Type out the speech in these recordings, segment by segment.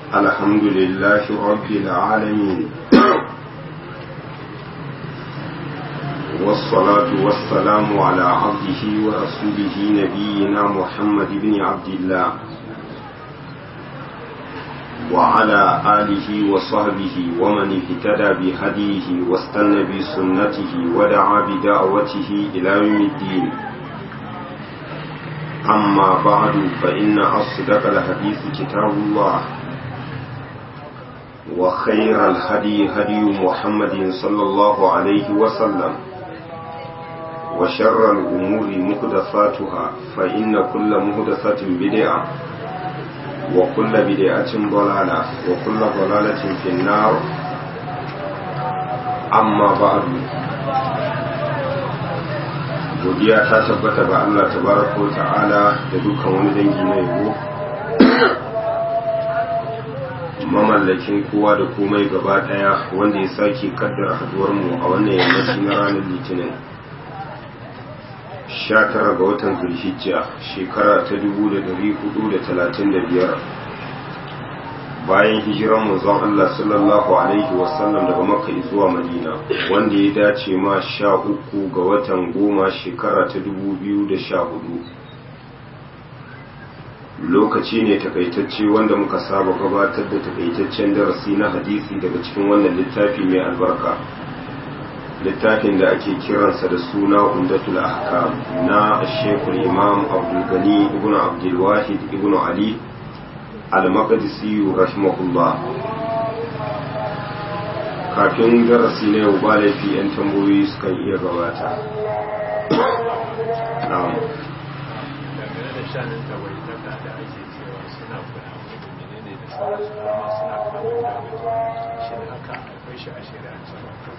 الحمد لله رب العالمين والصلاة والسلام على عبده ورسوله نبينا محمد بن عبد الله وعلى آله وصحبه ومن اهتدى بهديه واستنى بسنته ودعا بدعوته إلى يوم الدين أما بعد فإن أصدق الحديث كتاب الله وخير الهدي هدي محمد صلى الله عليه وسلم وشر الأمور محدثاتها فإن كل محدثة بدعة وكل بدعة ضلالة وكل ضلالة في النار أما بعد godiya ta tabbata ga Allah tabaraka ta'ala da dukkan wani dangi na yabo mamallakin kowa da komai gaba daya wanda ya sake kaddara haduwar mu a wannan yammaci na ranar litinin 19 ga watan zulhijja shekara ta 1435 bayan hijiran manzon Allah sallallahu alaihi wasallam daga makka zuwa madina wanda ya dace ma sha uku ga watan goma shekara ta 2014 lokaci ne takaitacce wanda muka saba gabatar da takaitaccen darasi na hadisi daga cikin wannan littafi mai albarka littafin da ake kiransa da suna umdatul ahkam na shekul imam abdulgani ibn abdulwahid ibn ali al-maqdisi rahimahullah kafin darasi na yau ba laifi 'yan tambayoyi sukan iya gabata na'am dangane da shanin tawaitaka da ake cewa suna kuna menene da sauransu kuma suna kamun da shi ne haka akwai shi a shari'ance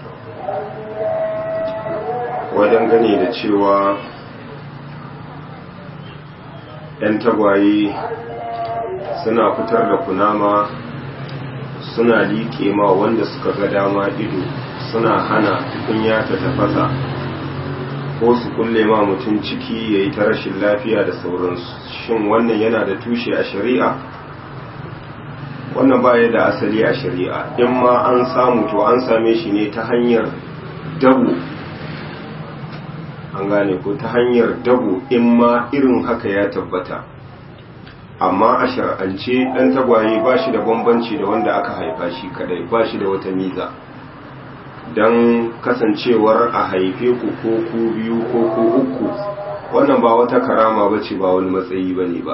wajen gane da cewa 'yan tagwaye suna fitar da kunama suna liƙe ma wanda suka ga dama ido suna hana tukunya ta tafasa ko su kulle ma mutum ciki ya yi ta rashin lafiya da sauransu shin wannan yana da tushe a shari'a wannan baya da asali a shari'a in ma an samu to an same shi ne ta hanyar dabo an gane ko ta hanyar dabo in ma irin haka ya tabbata amma a shar'ance ɗan tagwaye ba shi da bambanci da wanda aka haifa shi kadai ba shi da wata miza don kasancewar a haife ku ko ku biyu ko ku uku wannan ba wata karama ba ce ba wani matsayi ba ne ba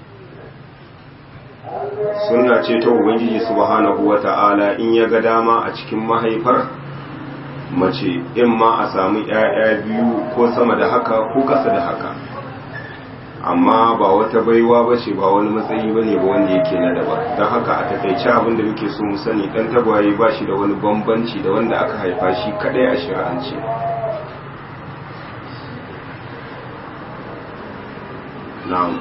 suna ce ta ubangiji subhanahu wa ta'ala in ya ga dama a cikin mahaifar mace in ma a samu 'ya'ya biyu ko sama da haka ko kasa da haka amma ba wata baiwa ba ce ba wani matsayi ba ne ba wanda yake na daba don haka a takaice abin da muke so mu sani dan tagwaye ba shi da wani bambanci da wanda aka haifa shi kadai a shari'ance na'am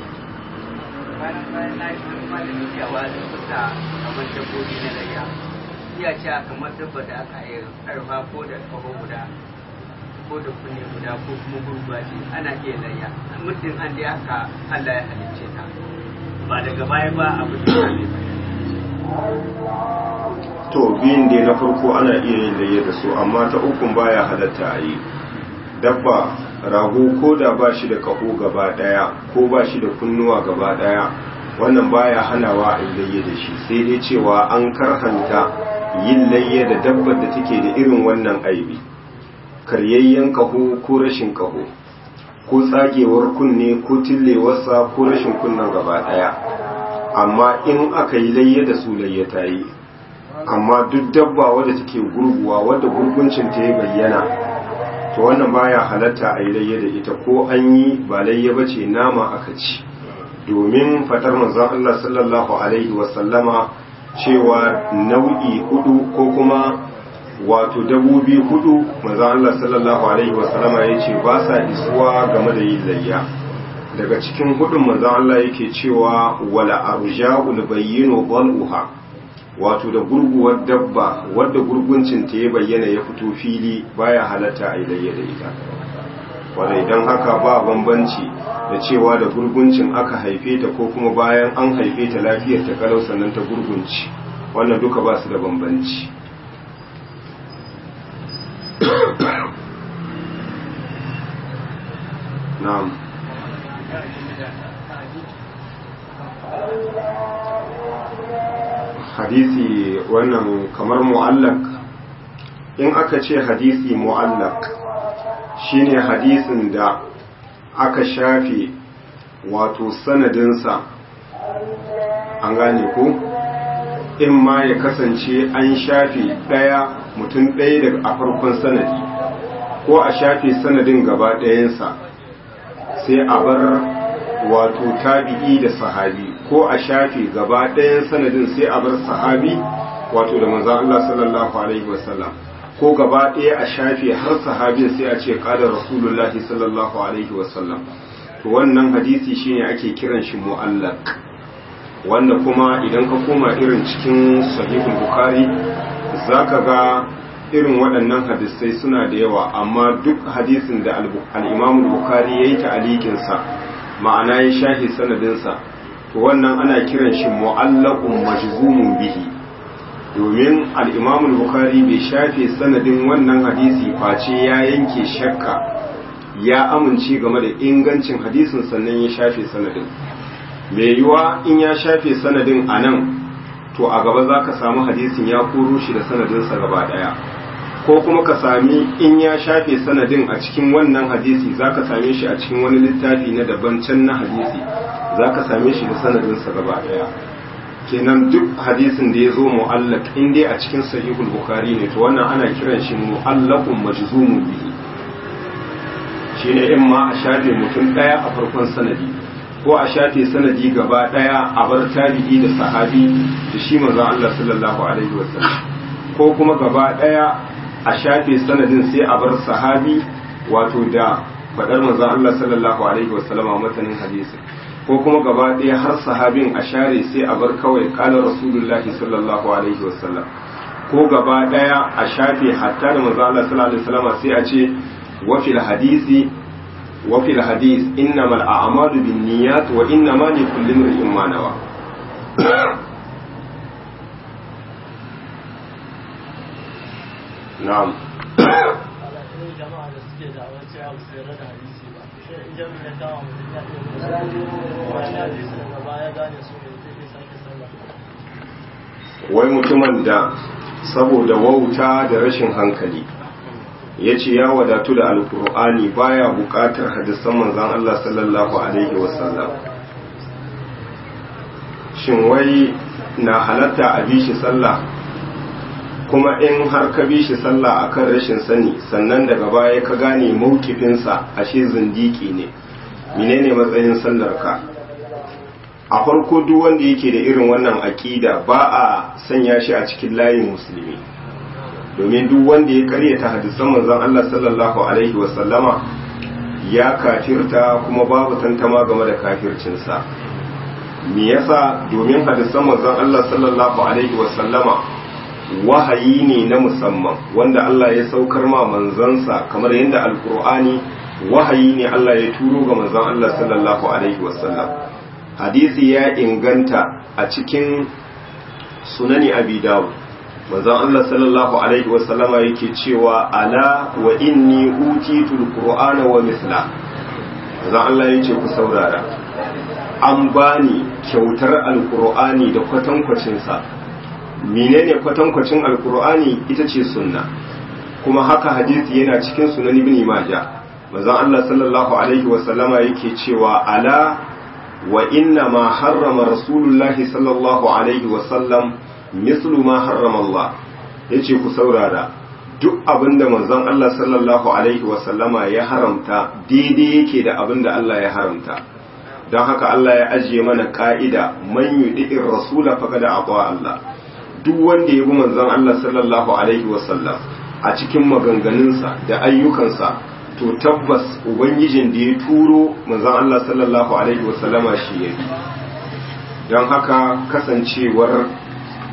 iya cewa kamar dabba da aka yi karfa ko da kaho guda ko da kunne guda ko kuma gurguwa ce ana iya layya muddin an dai aka Allah ya halicce ta ba daga baya ba abu da ne to biyun da na farko ana iya yin layya da su amma ta ukun baya halatta a yi dabba rago ko da ba shi da kaho gaba daya ko ba shi da kunnuwa gaba daya wannan baya hanawa a yi layya da shi sai dai cewa an karhanta yin layya da dabbar da take da irin wannan aibi karyayyen kaho ko rashin kaho ko tsagewar kunne ko tillewarsa ko rashin kunnen gaba daya amma in aka yi layya da su layya ta yi amma duk dabba wadda take gurguwa wadda gurguncin ta ya bayyana to wannan baya halatta a yi layya da ita ko an yi ba layya ba ce nama aka ci domin fatar manzon Allah sallallahu alaihi wasallama cewa nau'i hudu ko kuma wato dabobi hudu manzon Allah sallallahu alaihi wasallama yace ba sa isuwa game da yin layya daga cikin hudun manzon Allah yake cewa wala arja'ul bayyinu dhal'uha wato da gurguwar dabba wadda gurguncin ta ya bayyana ya fito fili baya halatta a layya da ita kwarai don haka ba bambanci da cewa da gurguncin aka haife ta ko kuma bayan an haife ta lafiyar ta kalau sannan ta gurgunci wannan duka ba su da bambanci na'am hadisi wannan kamar mu'allak in aka ce hadisi mu'allak shine hadisin da aka shafe wato sanadinsa an gane ko in ma ya kasance an shafe ɗaya mutum ɗaya daga a farkon sanadi ko a shafe sanadin gaba ɗayansa sai a bar wato tabi'i da sahabi ko a shafe gaba ɗayan sanadin sai a bar sahabi wato da manzan Allah sallallahu alaihi wasallam ko gaba ɗaya a shafe har sahabin sai a ce ƙadar rasulullahi sallallahu alaihi wasallam to wannan hadisi shine ake kiran shi mu'allaq wanda kuma idan ka koma irin cikin sahihul bukhari zaka ga irin waɗannan hadisai suna da yawa amma duk hadisin da al-imam bukhari yayi ta'alikin sa ma'ana ya shahi sanadinsa to wannan ana kiran shi mu'allaqun majzumun bihi domin al-Imam bukhari bai shafe sanadin wannan hadisi face ya yanke shakka ya amince game da ingancin hadisin sannan ya shafe sanadin mai yiwa in ya shafe sanadin a nan to a gaba za ka samu hadisin ya koro shi da sanadinsa gaba daya ko kuma ka sami in ya shafe sanadin a cikin wannan hadisi za ka same shi a cikin wani littafi na daban can na hadisi za ka same shi da sanadinsa gaba daya kenan duk hadisin da ya zo mu'allaq in dai a cikin sahihul bukhari ne to wannan ana kiran shi mu'allaqun majzumun bihi shine in ma a shafe mutum daya a farkon sanadi ko a shafe sanadi gaba daya a bar tabi'i da sahabi da shi manzon Allah sallallahu alaihi wasallam ko kuma gaba daya a shafe sanadin sai a bar sahabi wato da faɗar manzon Allah sallallahu alaihi wasallam a matanin hadisi ko kuma gaba ɗaya har sahabin a share sai a bar kawai ƙalar rasulullahi sallallahu alaihi wasallam ko gaba ɗaya a shafe hatta da manzon Allah sallallahu alaihi wasallam sai a ce wa fil hadisi wa fil hadis innamal a'malu binniyat wa innama likulli imrin ma nawa na'am jama'a da suke da wace abu sai rada hadisi ba shi idan ya kawo mutum ya ce wani hadisi daga baya gane su ne zai iya sake sallah wai mutumin da saboda wauta da rashin hankali ya ce ya wadatu da alkur'ani baya bukatar hadisan manzan Allah sallallahu alaihi wasallam shin wai na halatta a bi shi sallah kuma in har ka bi shi sallah akan rashin sani sannan daga baya ka gane maukifinsa ashe zindiki ne menene matsayin sallar ka a farko duk wanda yake da irin wannan aƙida ba a sanya shi a cikin layin musulmi domin duk wanda ya karyata hadisan manzon Allah sallallahu alaihi wasallama ya kafirta kuma babu tantama game da kafircinsa me yasa domin hadisan manzon Allah sallallahu alaihi wasallama wahayi ne na musamman wanda Allah ya saukar ma manzansa kamar yadda alkur'ani wahayi ne Allah ya turo ga manzon Allah sallallahu alaihi wasallam hadisi ya inganta a cikin sunani abi dawud manzon Allah sallallahu alaihi wasallama yake cewa ala wa inni utitul qur'ana wa misla manzon Allah yace ku saurara an bani kyautar alqur'ani da kwatankwacin sa menene kwatankwacin alqur'ani ita ce sunna kuma haka hadisi yana cikin sunan ibn majah manzon Allah sallallahu alaihi wasallama yake cewa ala wa inna ma harrama rasulullahi sallallahu alaihi wasallam mislu ma harrama Allah yace ku saurara duk abinda manzon Allah sallallahu alaihi wasallama ya haramta daidai yake da abinda Allah ya haramta don haka Allah ya ajiye mana ka'ida man yudi'ir rasula faqad ata Allah duk wanda ya bi manzon Allah sallallahu alaihi wasallam a cikin maganganunsa da ayyukansa to tabbas ubangijin da ya turo manzon Allah sallallahu alaihi wasallama shi ya bi don haka kasancewar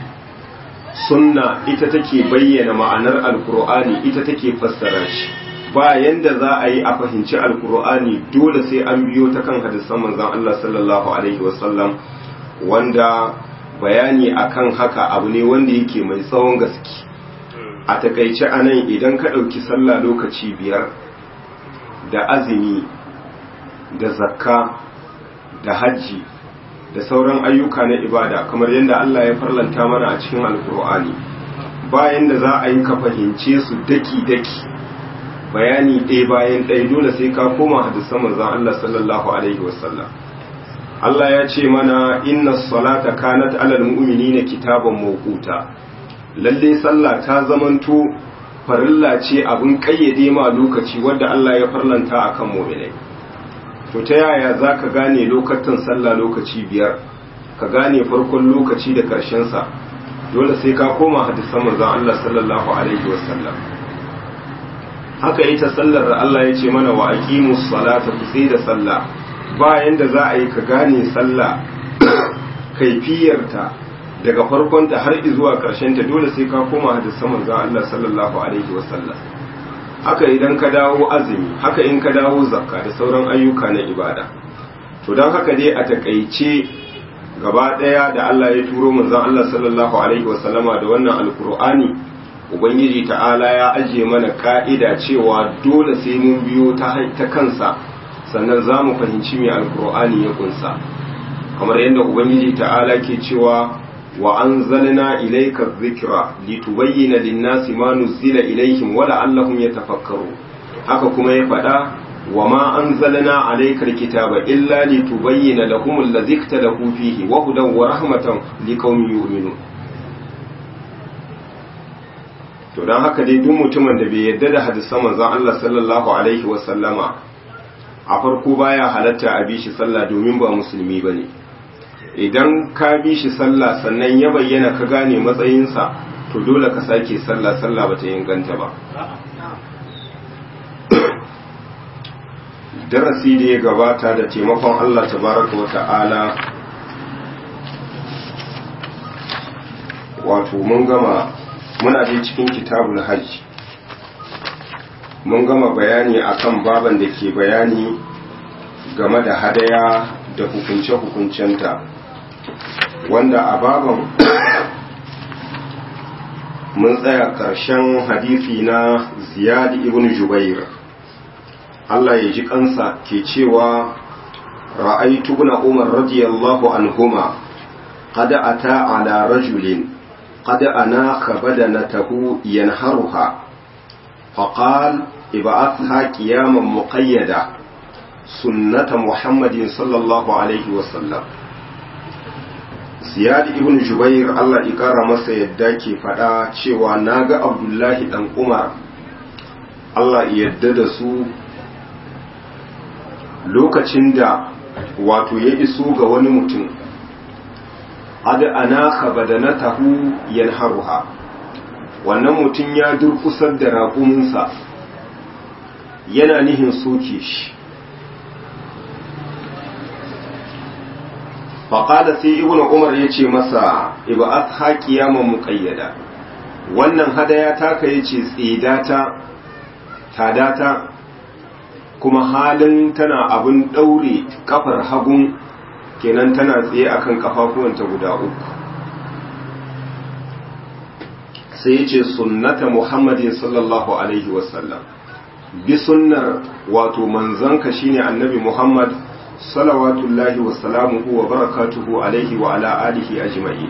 sunna ita take bayyana ma'anar alkur'ani ita take fassara shi ba yanda za a yi a fahimci alkur'ani dole sai an biyo ta kan hadisan manzon Allah sallallahu alaihi wasallam wanda bayani akan haka abu ne wanda yake mai tsawon gaske a takaice anan idan ka ɗauki sallah lokaci biyar da azumi da zakka da hajji da sauran ayyuka na ibada kamar yadda Allah ya farlanta mana a cikin alkur'ani bayan da za a yi ka fahimce su daki-daki bayani ɗaya bayan ɗaya dole sai ka koma hadisan manzon Allah sallallahu alaihi wasallam Allah ya ce mana inna salata kanat alal mu'minina kitaban mawquta lalle sallah ta zamanto farilla ce abin kayyade ma lokaci wanda Allah ya farlanta akan mu'minai to ta yaya zaka gane lokacin sallah lokaci biyar ka gane farkon lokaci da karshen sa dole sai ka koma hadisan manzon Allah sallallahu alaihi wasallam haka ita sallar da Allah ya ce mana wa aqimus salata ku sai da sallah bayan da za a yi ka gane sallah kaifiyarta daga farkonta har zuwa ta dole sai ka koma hadisan manzon Allah sallallahu alaihi wasallam haka idan ka dawo azumi haka in ka dawo zakka da sauran ayyuka na ibada to don haka dai a takaice gaba daya da Allah ya turo manzon Allah sallallahu alaihi wasallama da wannan alkur'ani ubangiji ta'ala ya ajiye mana ka'ida cewa dole sai mun biyo ta kansa sannan za mu fahimci mai alkur'ani ya kunsa kamar yadda ubangiji ta'ala ke cewa wa anzalna ilayka dhikra litubayyana lin-nasi ma nuzila ilayhim wa la'allahum yatafakkaru haka kuma ya faɗa wa ma anzalna alayka al-kitaba illa litubayyana lahum alladhi ikhtalafu fihi wa hudan wa rahmatan liqaumin yu'minun to dan haka dai duk mutumin da bai yarda da hadisan manzon Allah sallallahu alaihi wa sallama a farko baya halatta a bi shi sallah domin ba musulmi ba ne idan ka bi shi sallah sannan ya bayyana ka gane matsayinsa to dole ka sake sallah sallah ba ta inganta ba darasi da ya gabata da taimakon Allah tabaraka wa ta'ala wato mun gama muna dai cikin kitabul hajj mun gama bayani akan baban da ke bayani game da hadaya da hukunce-hukuncenta wanda a baban mun tsaya ƙarshen hadisi na ziyad ibn jubair Allah ya ji kansa ke cewa ra'aitu ibn umar radiyallahu anhuma qad ata ala rajulin qad anaka badanatahu yanharuha فقال ابعثها قياما مقيدا سنة محمد صلى الله عليه وسلم ziyad ibn jubair Allah ya kara masa yadda ke faɗa cewa na ga abdullahi ɗan umar Allah ya yadda da su lokacin da wato ya iso ga wani mutum ad anaka badanatahu yanharuha wannan mutum ya durkusar da raƙuminsa yana nihin soke shi faƙada sai ibn umar ya ce masa iba'at haƙiya ma muƙayyada wannan hadaya taka ya ce tsidata tadata kuma halin tana abin ɗaure ƙafar hagun kenan tana tsaye akan ƙafafuwanta guda uku sai ya ce sunnata muhammadin sallallahu alaihi wasallam bi sunnar wato manzanka shine annabi muhammad salawatullahi wasalamuhu wa barakatuhu alaihi wa ala alihi ajma'i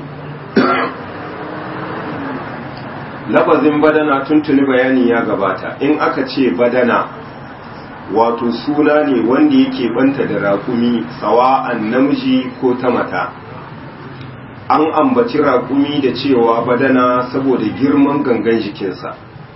lafazin badana tuntuni bayani ya gabata in aka ce badana wato suna ne wanda yake banta da raƙumi sawa'an namiji ko ta mata an ambaci raƙumi da cewa badana saboda girman gangan jikinsa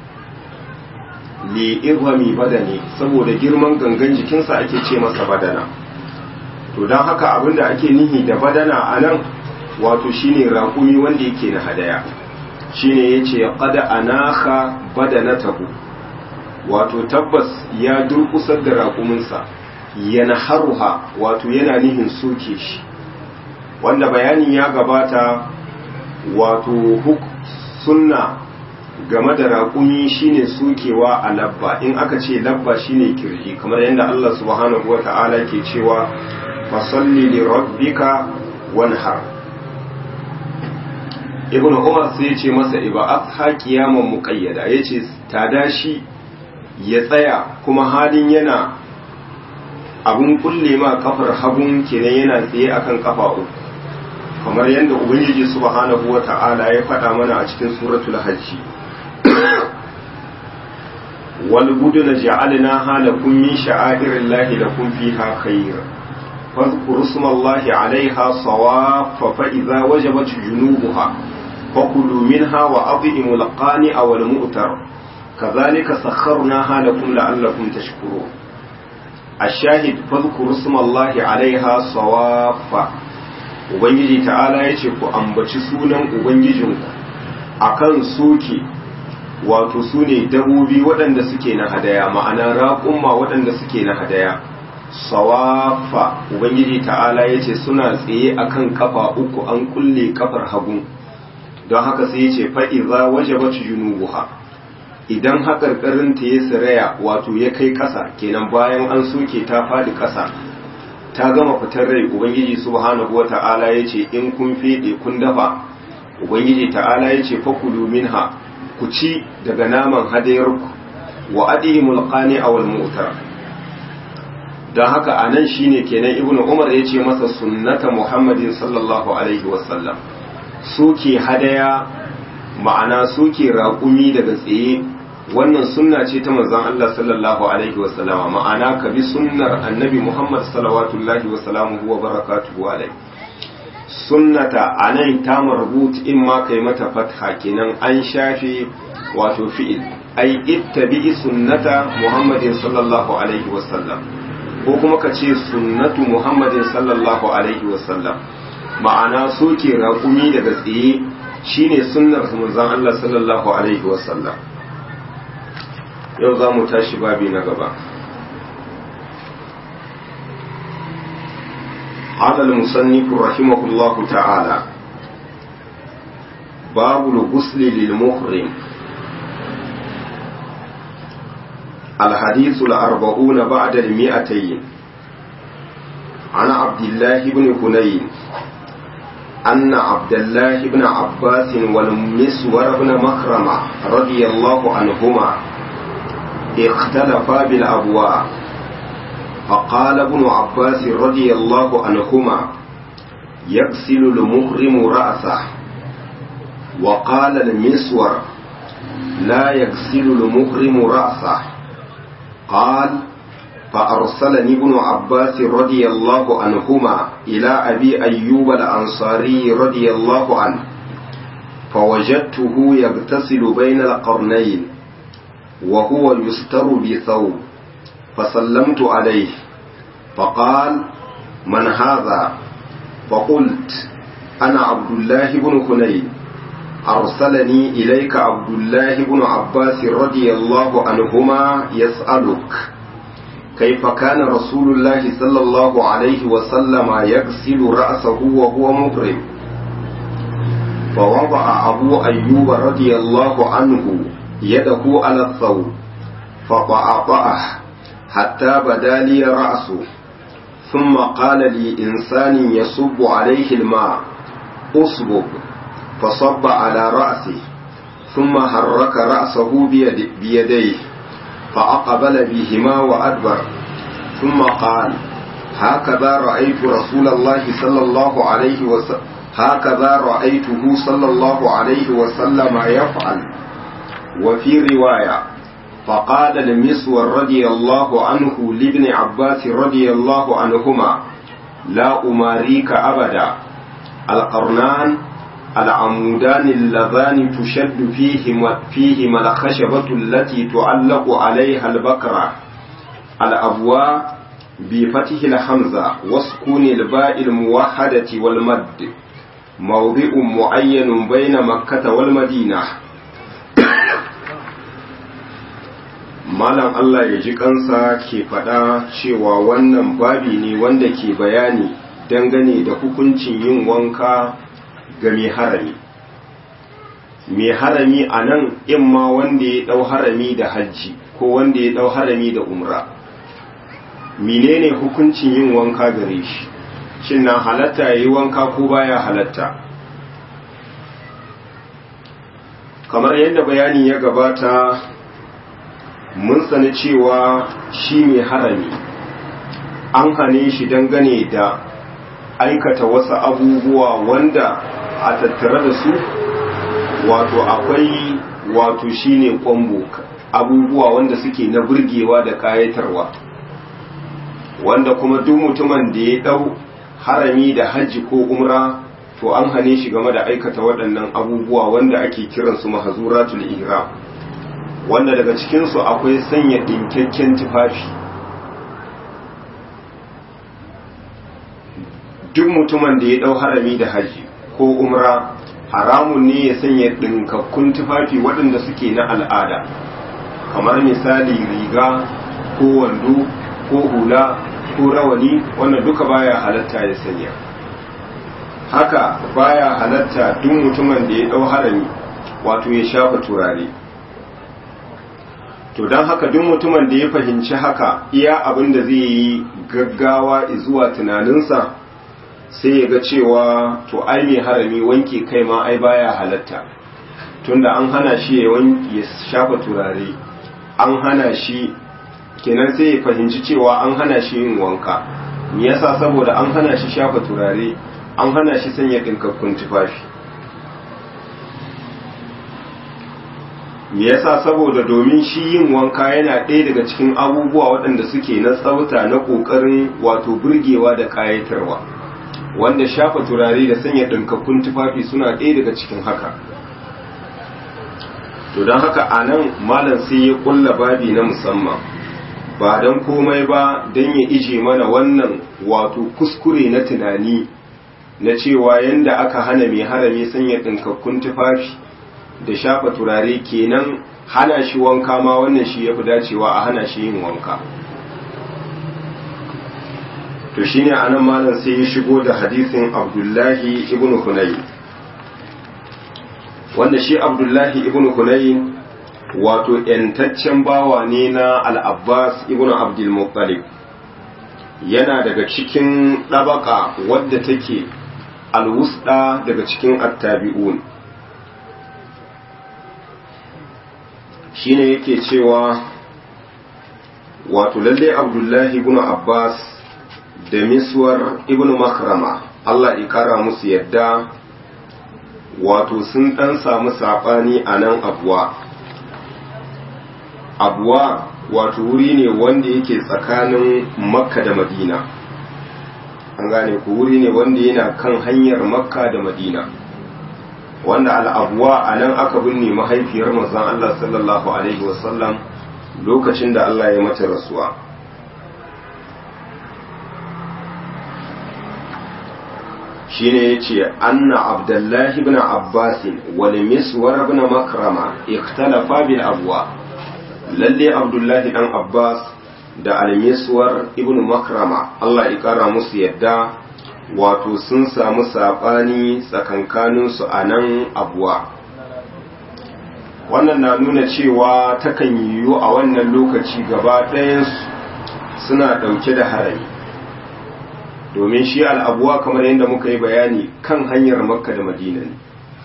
li'irwami badani saboda girman gangan jikinsa ake ce masa badana to don haka abinda ake nihi da badana a nan wato shine raƙumi wanda yake na hadaya shine ya ce ƙada anaka badanatahu wato tabbas ya durkusar da raƙuminsa yana haruha wato yana nihin soke shi wanda bayanin ya gabata wato sunna game da raƙumi shine sokewa a labba in aka ce labba shine kirji kamar yadda Allah subhanahu wa ta'ala ke cewa fasalli li rabbika wanhar ibn umar sai ya ce masa iba afha qiyaman muqayyada yace tada shi ya tsaya kuma halin yana abun kulle ma kafar hagun kenan yana tsaye akan kafa uku kamar yadda ubangiji subhanahu wa ta'ala ya faɗa mana a cikin suratul hajji wal buduna ja'alnaha lakum min sha'airillahi lakum fiha khair fadhkuru ismallahi 'alayha sawaffa fa idza wajabat junubuha fakulu minha wa adhimul qani'a wal mu'tar kadhalika sakharnaha lakum la'allakum tashkurun الشاهد فاذكروا اسم الله عليها صوافا ubangiji ta'ala ya ce ku ambaci sunan ubangijinku akan soke wato su ne dabobi waɗanda suke na hadaya ma'ana raƙumma waɗanda suke na hadaya sawafa ubangiji ta'ala ya ce suna tsaye akan kafa uku an kulle kafar hagu don haka sai ya ce fa'iza waje bacci junubuha idan haƙarƙarinta ya siraya wato ya kai ƙasa kenan bayan an soke ta faɗi ƙasa ta gama fitar rai ubangiji subhanahu wata'ala ya ce in kun fede kun dafa ubangiji ta'ala ya ce fakulu minha ku ci daga naman hadayarku wa adihimul qani awal mu'tar dan haka anan shine kenan ibnu umar ya ce masa sunnata muhammadin sallallahu alaihi wasallam suke hadaya ma'ana suke raƙumi daga tsaye wannan sunna ce ta manzon Allah sallallahu alaihi wa sallama ma'ana ka bi sunnar annabi Muhammad sallallahu wa sallamuhu wa barakatuhu alaihi sunnata anan ta marbut in ma kai mata fatha kenan an shafe wato fi'il ai ittabi sunnata Muhammadin sallallahu alaihi wa sallam ko kuma ka ce sunnatu Muhammadin sallallahu alaihi wa sallam ma'ana soke raƙumi daga tsaye shine sunnar manzon Allah sallallahu alaihi wa sallam yau za mu tashi babi na gaba قال المصنف رحمه الله تعالى باب الغسل للمحرم الحديث الأربعون بعد المئتين عن عبد الله بن هنين أن عبد الله بن عباس والمسور بن مخرمة رضي الله عنهما اختلفا بالأبواء فقال ابن عباس رضي الله عنهما يغسل المحرم رأسه وقال المسور لا يغسل المحرم رأسه قال فأرسلني ابن عباس رضي الله عنهما إلى أبي أيوب الأنصاري رضي الله عنه فوجدته يغتسل بين القرنين وهو يستر بثوب فسلمت عليه فقال من هذا فقلت أنا عبد الله بن هنين أرسلني إليك عبد الله بن عباس رضي الله عنهما يسألك كيف كان رسول الله صلى الله عليه وسلم يغسل رأسه وهو محرم فوضع أبو أيوب رضي الله عنه يده على الثوب فطأطأه حتى بدا لي رأسه ثم قال لي إنسان يصب عليه الماء أصبب فصب على رأسه ثم حرك رأسه بيد بيديه فأقبل بهما وأدبر ثم قال هكذا رأيت رسول الله صلى الله عليه وسلم هكذا رأيته صلى الله عليه وسلم يفعل وفي رواية فقال المسور رضي الله عنه لابن عباس رضي الله عنهما لا أماريك أبدا القرنان العمودان اللذان تشد فيهما, فيهما الخشبة التي تعلق عليها البكرة الأبواء بفتح الحمزة وسكون الباء الموحدة والمد موضع معين بين مكة والمدينة malam Allah ya ji kansa ke faɗa cewa wannan babi ne wanda ke bayani dangane da hukuncin yin wanka ga mai harami mai harami a nan imma wanda ya ɗau harami da hajji ko wanda ya ɗau harami da umra menene hukuncin yin wanka gare shi shin na halatta ya yi wanka ko baya halatta kamar yadda bayani ya gabata mun sani cewa shi mai harami an hane shi dangane da aikata wasu abubuwa wanda a tattare da su wato akwai wato shine kwambo abubuwa wanda suke na burgewa da kayatarwa wanda kuma duk mutumin da ya dau harami da hajji ko umra to an hane shi game da aikata waɗannan abubuwa wanda ake kiransu mahazuratul ihram wanda daga cikinsu akwai sanya ɗinkakken tufafi duk mutumin da ya ɗau harami da hajji ko umra haramun ne ya sanya ɗinkakkun tufafi waɗanda suke na al'ada kamar misali riga ko wando ko hula ko rawani wannan duka baya halatta ya sanya haka baya halatta duk mutumin da ya ɗau harami wato ya shafa turare to don haka duk mutumin da ya fahimci haka iya abin da zai yi gaggawa zuwa tunaninsa sai ya ga cewa to ai mai harami wanke kai ma ai baya halatta tunda an hana shi ya shafa turare an hana shi kenan sai ya fahimci cewa an hana shi yin wanka me yasa saboda an hana shi shafa turare an hana shi sanya ɗinkakkun tufafi me yasa saboda domin shi yin wanka yana ɗaya daga cikin abubuwa waɗanda suke na tsafta na ƙoƙarin wato burgewa da ƙayatarwa wanda shafa turare da sanya ɗinkakkun tufafi suna ɗaya daga cikin haka to don haka a nan malam sai ya ƙulla babi na musamman ba don komai ba don ya ije mana wannan wato kuskure na tunani na cewa yanda aka hana mai harami sanya ɗinkakkun tufafi da shafa turare kenan hana shi wanka ma wannan shi ya fi dacewa a hana shi yin wanka to shine anan malam sai ya shigo da hadisin abdullahi ibn hunayn wanda shi abdullahi ibn hunayn wato yantaccen bawa ne na al-abbas ibn abdul muttalib yana daga cikin ɗabaka wadda take alwusda daga cikin attabi'un shine yake cewa wato lalle abdullahi ibn abbas da miswar ibn makrama Allah ya kara musu yadda wato sun dan samu sabani a nan abuwa abuwa wato wuri ne wanda yake tsakanin makka da madina an gane ku wuri ne wanda yana kan hanyar makka da madina wanda al'abuwa a nan aka binne mahaifiyar manzon Allah sallallahu alaihi wasallam lokacin da Allah ya mata rasuwa shine yace anna abdullahi ibn abbas wal miswar ibn makrama ikhtalafa bil abwa lalle abdullahi dan abbas da al miswar ibn makrama Allah ya kara musu yadda wato sun samu sabani tsakankanin su anan abuwa wannan na nuna cewa takan yiwu a wannan lokaci gaba ɗayan suna ɗauke da harami domin shi al'abuwa kamar yadda muka yi bayani kan hanyar makka da madina ne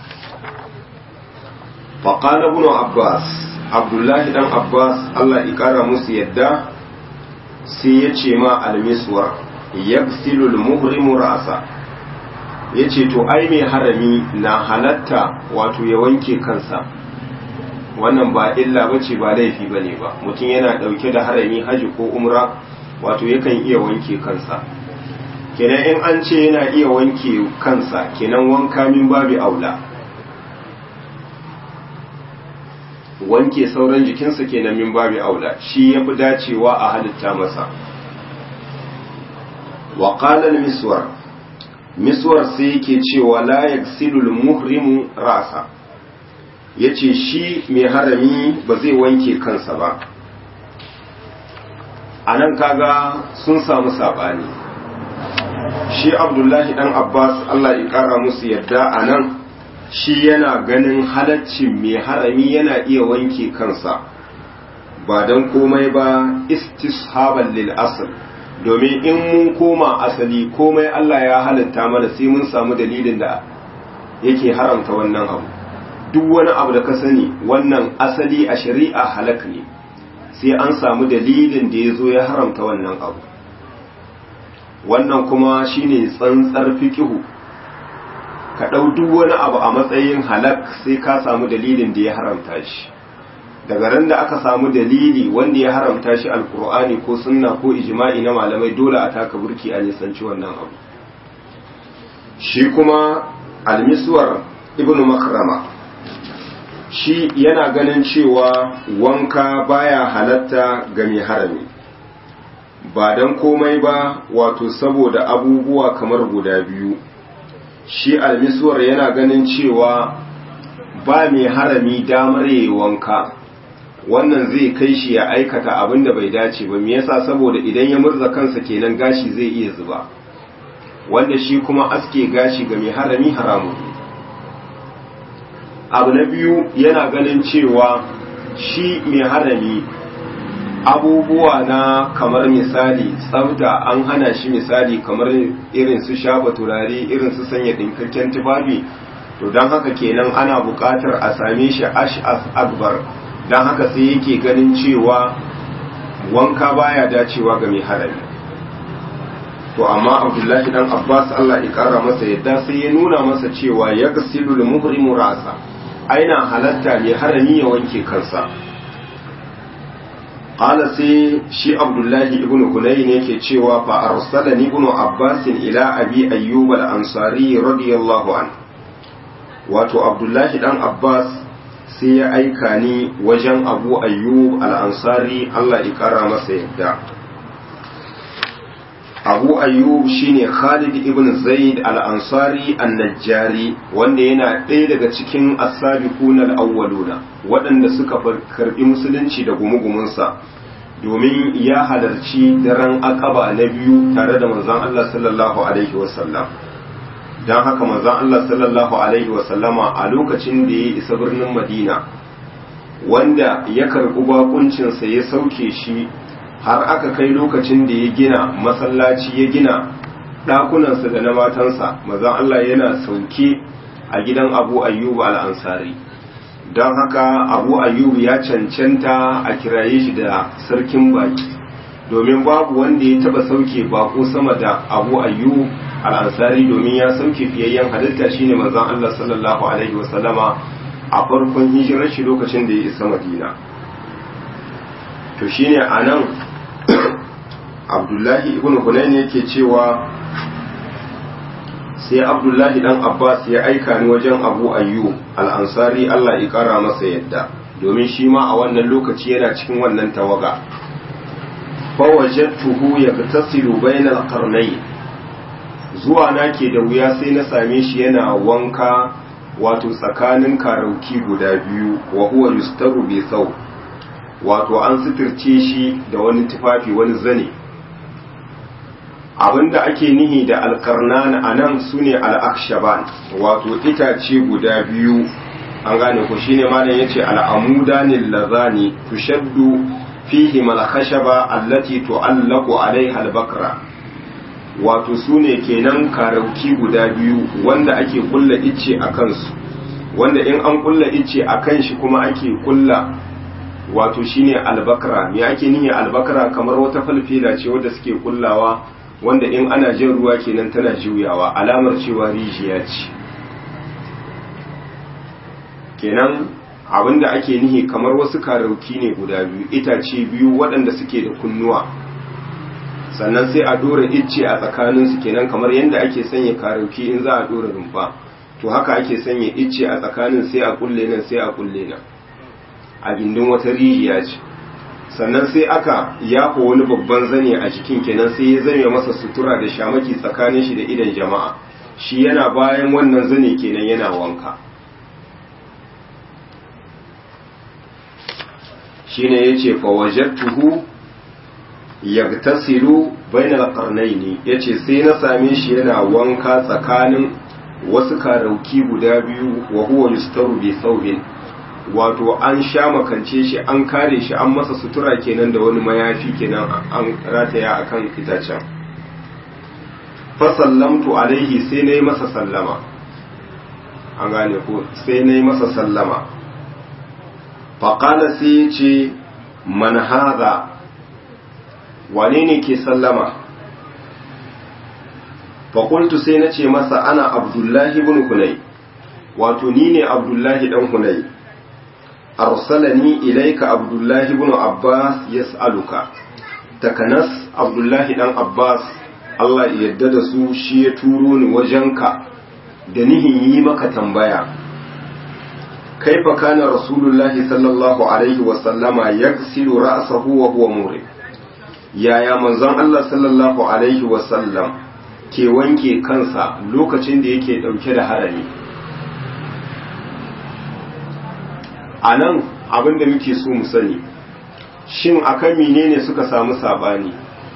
faƙala ibn abbas abdullahi dan abbas allah ƙara musu yadda sai ya ce ma almiswar yagsilul muhrimu rasa ya ce to ai mai harami na halatta wato ya wanke kansa wannan ba illa ba ce ba laifi ba ne ba mutum yana ɗauke da harami haji ko umra wato yakan iya wanke kansa kenan in an ce yana iya wanke kansa kenan wanka min babu aula wanke sauran jikinsa kenan min babu aula shi ya fi dacewa a halitta masa wa qala miswar miswar sai yake cewa la yaksilul muhrimu rasa yace shi mai harami ba zai wanke kansa ba anan kaga sun samu sabani shi abdullahi dan abbas allah ya kara musu yadda a nan shi yana ganin halaccin mai harami yana iya wanke kansa ba don komai ba istishaban lil asl domin in mun koma asali komai Allah ya halatta mana sai mun samu dalilin da yake haramta wannan abu duk wani abu da ka sani wannan asali a shari'a halak ne sai an samu dalilin da ya zo ya haramta wannan abu wannan kuma shine tsantsar fikihu ka ɗau duk wani abu a matsayin halak sai ka samu dalilin da ya haramta shi daga ran da aka samu dalili wanda ya haramta shi alkur'ani ko sunna ko ijma'i na malamai dole a taka burki a nisanci wannan abu shi kuma almiswar ibnu makrama shi yana ganin cewa wanka baya halatta ga mai harami ba don komai ba wato saboda abubuwa kamar guda biyu shi almiswar yana ganin cewa ba mai harami damar yi wanka wannan zai kai shi ya aikata abin da bai dace ba me yasa saboda idan ya murza kansa kenan gashi zai iya zuba wanda shi kuma aske gashi ga mai harami haramun abu na biyu yana ganin cewa shi mai harami abubuwa na kamar misali tsafta an hana shi misali kamar irin su shafa turare irin su sanya dinkakken tufafi to don haka kenan ana buƙatar a same shi ash'as akbar don haka sai yake ganin cewa wanka baya dacewa ga mai harami to amma abdullahi dan abbas allah ya kara masa yadda sai ya nuna masa cewa ya gasilu da muhrimu rasa aina halatta mai harami ya wanke kansa qala sai shi abdullahi ibnu hunayn yake cewa fa arsalani ibnu abbas ila abi ayyub al-ansari radiyallahu an wato abdullahi dan abbas sai ya aika ni wajen abu ayyub al-ansari Allah ya kara masa yadda abu ayyub shine khalid ibn zaid al-ansari an-najjari wanda yana ɗaya daga cikin as-sabiqun al-awwaluna waɗanda suka karbi musulunci da gumugumunsa domin ya halarci daren akaba na biyu tare da manzon Allah sallallahu alaihi wasallam don haka manzon Allah sallallahu alaihi wasallama a lokacin da ya isa birnin Madina wanda ya karɓi bakuncinsa ya sauke shi har aka kai lokacin da ya gina masallaci ya gina ɗakunansa da na matansa manzon Allah yana sauke a gidan Abu Ayyub al-Ansari don haka Abu Ayyub ya cancanta a kiraye shi da sarkin baki domin babu wanda ya taba sauke bako sama da Abu Ayyub al'ansari domin ya sauke fiyayyen halitta shine manzon Allah sallallahu Alaihi wasallama a farkon hijirar shi lokacin da ya isa madina to shine a nan abdullahi ibn hunayn yake cewa sai abdullahi dan abbas ya aika ni wajen abu ayyu al'ansari Allah ya kara masa yadda domin shi ma a wannan lokaci yana cikin wannan tawaga fawajattuhu yaktasilu bainal qarnayn zuwa na ke da wuya sai na same shi yana wanka wato tsakanin karauki guda biyu wa huwa yustaru bi sau wato an suturce shi da wani tufafi wani zane abinda ake nihi da alkarnan a nan su ne al'akshaban wato itace guda biyu an gane ku shine malam yace al'amudanin lazani tushaddu fihi malkhashaba allati tu'allaqu alaiha al-bakra wato su ne kenan karauki guda biyu wanda ake kulla icce a kansu wanda in an kulla icce a kan shi kuma ake kulla wato shine albakra me ake niyya albakra kamar wata falfela ce wadda suke kullawa wanda in ana jin ruwa kenan tana juyawa alamar cewa rijiya ce kenan abinda ake nihi kamar wasu karauki ne guda biyu itace biyu waɗanda suke da kunnuwa sannan sai a dora icce a tsakaninsu kenan kamar yadda ake sanya karauki in za a dora rumfa to haka ake sanya icce a tsakanin sai a kulle nan sai a kulle nan a gindin wata rijiya ce sannan sai aka yafa wani babban zane a jikin kenan sai ya zame masa sutura da shamaki tsakanin shi da idan jama'a shi yana bayan wannan zane kenan yana wanka shine yace fa wajadtuhu yagtasilu bainal qarnayni yace sai na same shi yana wanka tsakanin wasu karauki guda biyu wa huwa yustaru bi thawbin wato an sha makance shi an kare shi an masa sutura kenan da wani mayafi kenan an rataya akan itacen fa sallamtu alaihi sai nayi masa sallama an gane ko sai nayi masa sallama fa qala sai ya ce man hadha wane ne ke sallama fa qultu sai nace masa ana abdullahi ibn hunay wato ni ne abdullahi dan hunay arsalani ilaika abdullahi ibn abbas yas'aluka takanas abdullahi dan abbas Allah ya yarda da su shi ya turo ni wajenka da nihin yi maka tambaya kaifa kana rasulullahi sallallahu alaihi wa sallama yaghsilu ra'sahu wa huwa murid yaya manzon Allah sallallahu alaihi wa sallam ke wanke kansa lokacin da yake dauke da harami a nan abinda muke so mu sani shin akan menene suka samu sabani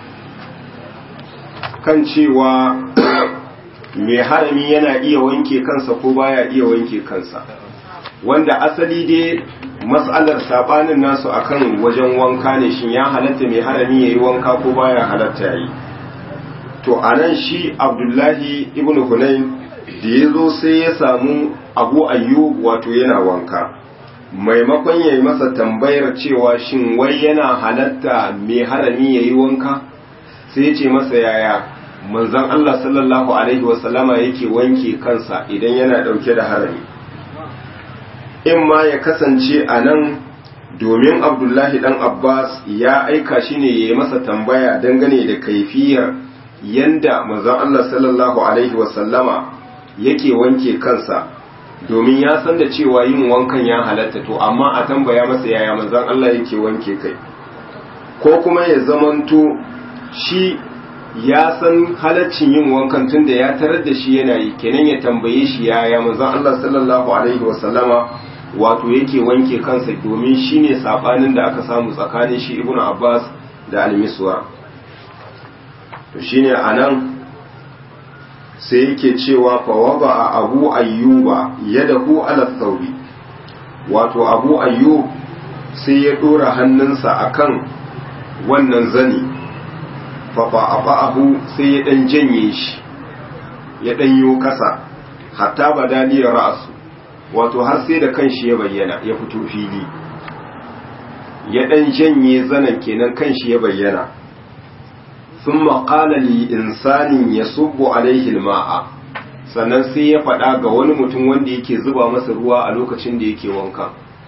kan cewa mai harami yana iya wanke kansa ko baya iya wanke kansa wanda asali dai matsalar sabanin nasu akan wajen wanka ne shin ya halatta mai harami yayi wanka ko baya halatta yi to anan shi abdullahi ibn hunayn da ya zo sai ya samu abu ayyub wato yana wanka maimakon ya yi masa tambayar cewa shin wai yana halatta mai harami ya yi wanka sai ce masa yaya manzan Allah sallallahu Alaihi wasallama yake wanke kansa idan yana ɗauke da harami in ma ya kasance a nan domin abdullahi ɗan abbas ya aika shi ne ya yi masa tambaya dangane da kaifiyar yanda manzan Allah sallallahu Alaihi wasallama yake wanke kansa domin ya san da cewa yin wankan ya halatta to amma a tambaya masa yaya manzon Allah yake wanke kai ko kuma ya zamanto shi ya san halaccin yin wankan tunda ya tarar da shi yana yi kenan ya tambaye shi yaya manzon Allah sallallahu alaihi wasallama wato yake wanke kansa domin shine sabanin da aka samu tsakanin shi ibnu Abbas da al-Miswar to shine anan sai yake cewa fawaba a abu ayyuba yadahu ala thawbi wato abu ayyub sai ya dora hannunsa akan wannan zani fafa'ahu sai ya dan janye shi ya dan yo kasa hatta badaliyar ra'su wato har sai da kanshi ya bayyana ya fito fili ya dan janye zanen kenan kanshi ya bayyana ثم قال لإنسان يصب عليه الماء sannan sai ya faɗa ga wani mutum wanda yake zuba masa ruwa a lokacin da yake wanka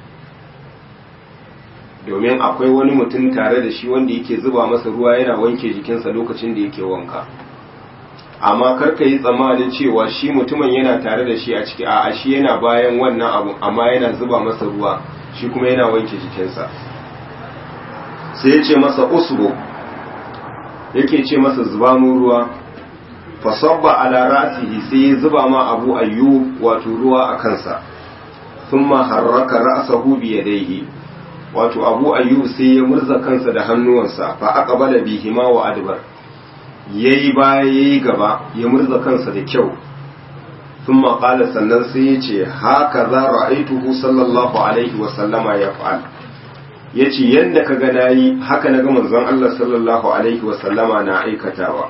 domin akwai wani mutum tare da shi wanda yake zuba masa ruwa yana wanke jikinsa lokacin da yake wanka amma karka yi tsammanin cewa shi mutumin yana tare da shi a ciki a shi yana bayan wannan abu amma yana zuba masa ruwa shi kuma yana wanke jikinsa sai ya ce masa usbu yake ce masa zuba mu ruwa fasabba ala ra'sihi sai ya zuba ma abu ayyub wato ruwa a kansa thumma harraka ra'sahu bi yadayhi wato abu ayyub sai ya murza kansa da hannuwansa fa aqbala bihima wa adbar yayi baya yayi gaba ya murza kansa da kyau thumma qala sannan sai ya ce haka za ra'aituhu sallallahu alaihi wa sallama yaf'al ya ce yadda ka ga nayi haka na ga manzon Allah sallallahu alaihi wasallama na aikatawa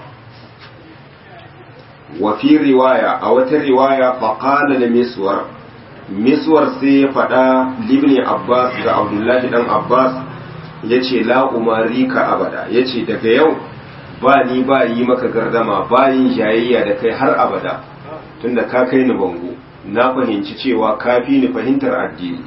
wa fi riwaya a wata riwaya faqala da miswar miswar sai ya faɗa libni abbas ga abdullahi dan abbas ya ce la umari ka abada ya ce daga yau ba ni ba yi maka gardama ba yin jayayya da kai har abada tunda ka kai ni bango na fahimci cewa ka fi ni fahimtar addini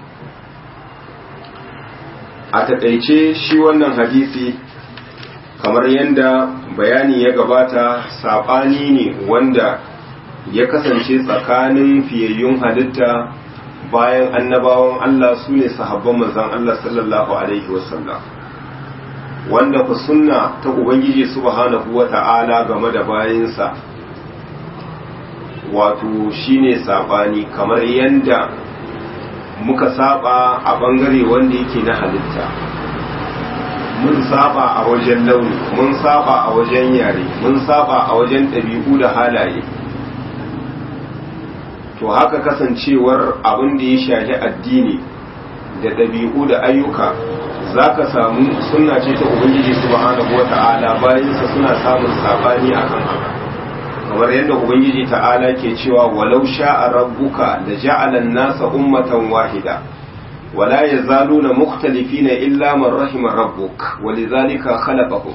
a taƙaice shi wannan hadisi kamar yadda bayani ya gabata saɓani ne wanda ya kasance tsakanin fiyayyun halitta bayan annabawan Allah su ne sahabban manzan Allah sallallahu Alaihi wasallam wanda ku sunna ta Ubangiji subhanahu wa ta'ala game da bayansa wato shine saɓani kamar yadda muka saba a bangare wanda yake na halitta mun saba a wajen launi mun saba a wajen yare mun saba a wajen ɗabi'u da halaye to haka kasancewar abin da ya shahi addini da ɗabi'u da ayyuka za ka samu suna ce ta ubangiji subhanahu wa ta'ala bayansa suna samun sabani akan haka kamar yadda ubangiji ta'ala ke cewa walau sha'a rabbuka da ja'alan nasa ummatan wahida wala yazaluna mukhtalifina illa man rahima rabbuk walidhalika khalaqahum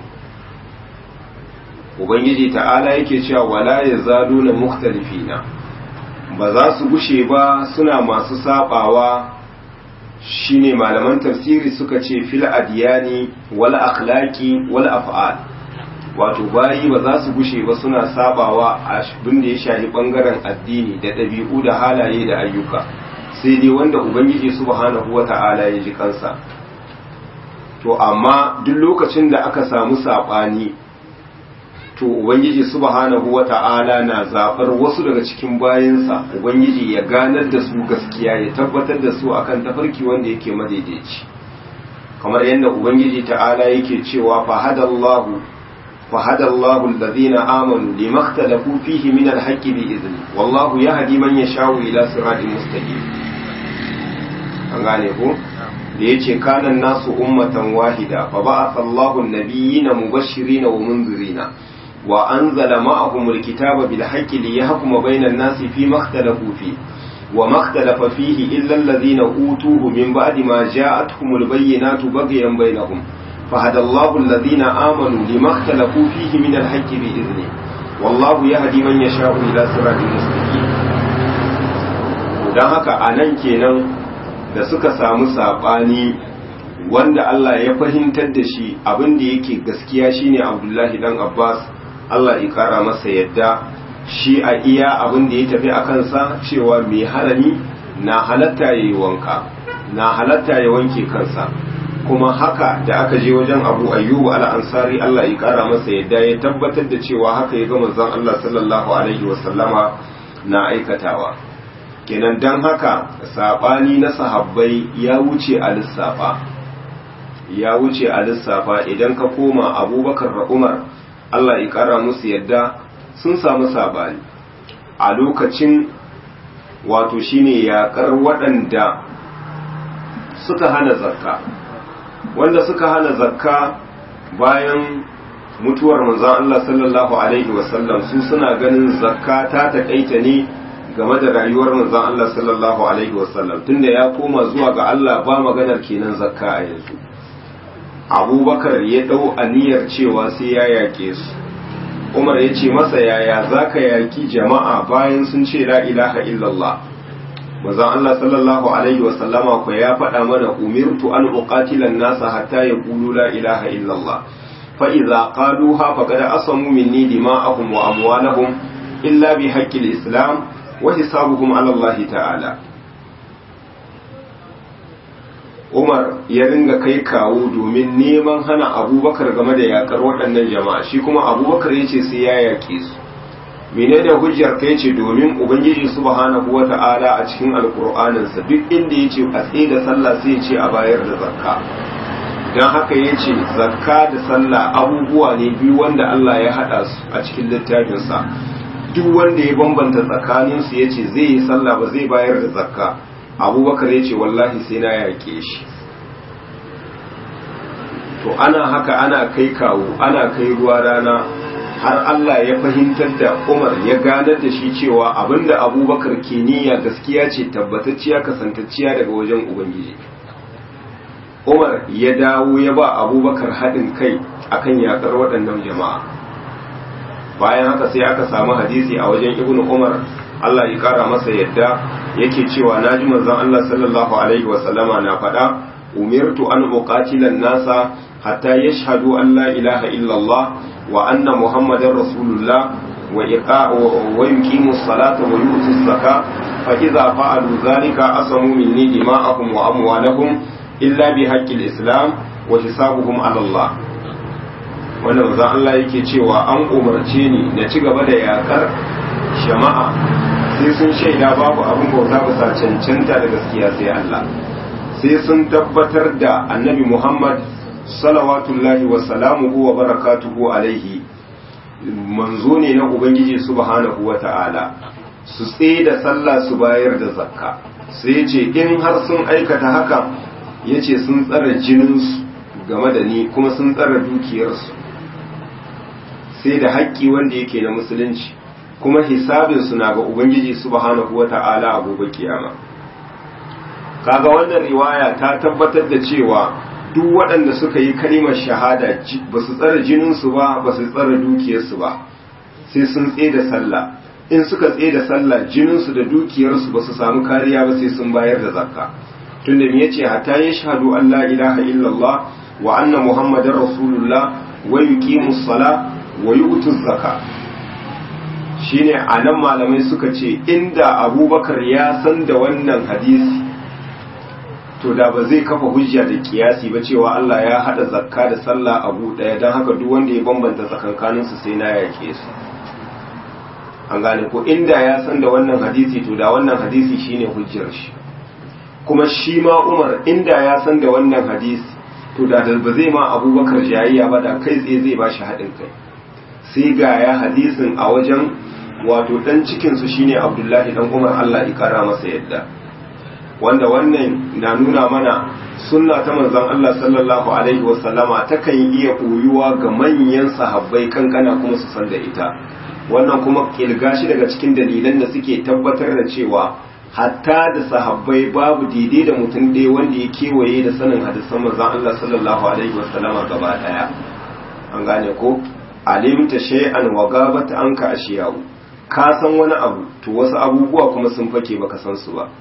ubangiji ta'ala yake cewa wala yazaluna mukhtalifina ba za su gushe ba suna masu sabawa shine malaman tafsiri suka ce fil adiyani wal akhlaqi wal af'al wato bayi ba za su gushe ba suna sabawa a abin da ya shafi bangaren addini da ɗabi'u da halaye da ayyuka sai dai wanda ubangiji subhanahu wata'ala ya ji kansa to amma duk lokacin da aka samu saɓani to ubangiji subhanahu wata'ala na zaɓar wasu daga cikin bayansa ubangiji ya ganar da su gaskiya ya tabbatar da su akan tafarki wanda yake madaidaici kamar yadda ubangiji ta'ala yake cewa fahadallahu فهدى الله الذين آمنوا لما اختلفوا فيه من الحق بإذنه والله يهدي من يشاء إلى صراط مستقيم an gane ku da yace kana nasu ummatan wahida fa ba'atha Allahu an-nabiyyina mubashshirina wa munzirina wa anzala ma'ahum al-kitaba bil haqqi liyahkuma bayna an-nasi fi ma ikhtalafu fi wa ma ikhtalafa fihi illa alladhina utuhu min ba'di ma ja'atuhum al-bayyinatu baghyan bainahum فهدى الله الذين آمنوا لما اختلفوا فيه من الحق بإذنه والله يهدي من يشاء إلى صراط مستقيم dan haka a nan kenan da suka samu saɓani wanda Allah ya fahimtar da shi abin da yake gaskiya shine Abdullahi dan Abbas Allah ya kara masa yadda shi a iya abin da ya tafi a kansa cewa mai harami na halatta ya yi wanka na halatta ya wanke kansa kuma haka da aka je wajen abu ayyubu al'ansari Allah ya kara masa yadda ya tabbatar da cewa haka ya ga manzon Allah sallallahu alaihi wasallama na aikatawa kenan dan haka sabani na sahabbai ya wuce a lissafa ya wuce a lissafa idan ka koma abubakar da umar Allah ya kara musu yadda sun samu sabani a lokacin wato shine yaƙar waɗanda suka hana zakka wanda suka hana zakka bayan mutuwar manzon Allah sallallahu alaihi wasallam su suna ganin zakka ta takaita ne game da rayuwar manzon Allah sallallahu alaihi wasallam tunda ya koma zuwa ga Allah ba maganar kenan zakka a yanzu abubakar ya dau aniyar cewa sai ya yake su umar ya ce masa yaya zaka yaki jama'a bayan sun ce la ilaha illallah manzon Allah sallallahu alaihi wa sallama ko ya faɗa mana umirtu an uqatila an-nasa hatta yaqulu la ilaha illallah fa idza qaluha faqad asamu minni dima'ahum wa amwalahum illa bi haqqi al-islam wa hisabuhum ala Allah ta'ala Umar ya ringa kai kawo domin neman hana Abubakar game da yakar waɗannan jama'a shi kuma Abubakar yace sai ya yake su menene hujjar ka yace domin ubangiji subhanahu wata'ala a cikin alkur'anin sa duk inda yace a tsaye da sallah sai yace a bayar da zakka dan haka yace zakka da sallah abubuwa ne biyu wanda Allah ya hada su a cikin littafin sa duk wanda ya bambanta tsakanin su yace zai yi sallah ba zai bayar da zakka abubakar yace wallahi sai na yake shi to ana haka ana kai kawo ana kai ruwa rana har Allah ya fahimtar da Umar ya ganar da shi cewa abinda Abubakar ke niyya gaskiya ce tabbatacciya kasantacciya daga wajen Ubangiji. Umar ya dawo ya ba Abubakar haɗin kai akan yakar waɗannan jama'a. Bayan haka sai aka samu hadisi a wajen Ibn Umar Allah ya ƙara masa yadda yake cewa na ji manzon Allah sallallahu alaihi wa sallama na faɗa umirtu an uqatila nasa hatta yashhadu an la ilaha illallah وأن محمد رسول الله وإقاء ويقيموا الصلاة ويؤتوا الزكاة فإذا فعلوا ذلك أصموا مني دماءهم وأموالهم إلا بحق الإسلام وحسابهم على الله wanda manzon Allah yake cewa an umarce ni na ci gaba da yakar jama'a sai sun shaida babu abin bauta bisa cancanta da gaskiya sai Allah sai sun tabbatar da annabi Muhammad salawatullahi wa salamuhu wa barakatuhu alaihi manzo ne na ubangiji subhanahu wa ta'ala su tsaye da sallah su bayar da zakka sai ce in har sun aikata haka ya ce sun tsara jininsu game da ni kuma sun tsara dukiyarsu sai da haƙƙi wanda yake na musulunci kuma hisabinsu na ga ubangiji subhanahu wata'ala a gobe kiyama kaga wannan riwaya ta tabbatar da cewa duk waɗanda suka yi kalimar shahada ba su tsara jininsu ba ba su tsara dukiyarsu ba sai sun tsaye da sallah in suka tsaye da sallah jininsu da dukiyarsu ba su samu kariya ba sai sun bayar da zakka tunda me yace hatta ya shahadu an la ilaha illallah wa anna muhammadar rasulullah wa yuqimus sala wa yu'tuz zakka shine anan malamai suka ce inda abubakar ya san da wannan hadisi to da ba zai kafa hujja da kiyasi ba cewa Allah ya hada zakka da sallah abu daya don haka duk wanda ya bambanta tsakankaninsu sai na yake su an gane ko inda ya san da wannan hadisi to da wannan hadisi shine hujjar shi kuma shi ma Umar inda ya san da wannan hadisi to da ba zai ma Abubakar jayayya ba da kai tsaye zai ba shi haɗin kai sai ga ya hadisin a wajen wato dan cikin su shine Abdullahi dan Umar Allah ya kara masa yadda wanda wannan na nuna mana sunna ta manzon Allah sallallahu alaihi wasallama takan iya koyuwa ga manyan sahabbai kankana kuma su san da ita wannan kuma kilga shi daga cikin dalilan da suke tabbatar da cewa hatta da sahabbai babu daidai da mutum ɗaya wanda ya kewaye da sanin hadisan manzon Allah sallallahu alaihi wasallama gaba daya an gane ko alimta shay'an wa gabat anka ashiyahu ka san wani abu to wasu abubuwa kuma sun fake baka san su ba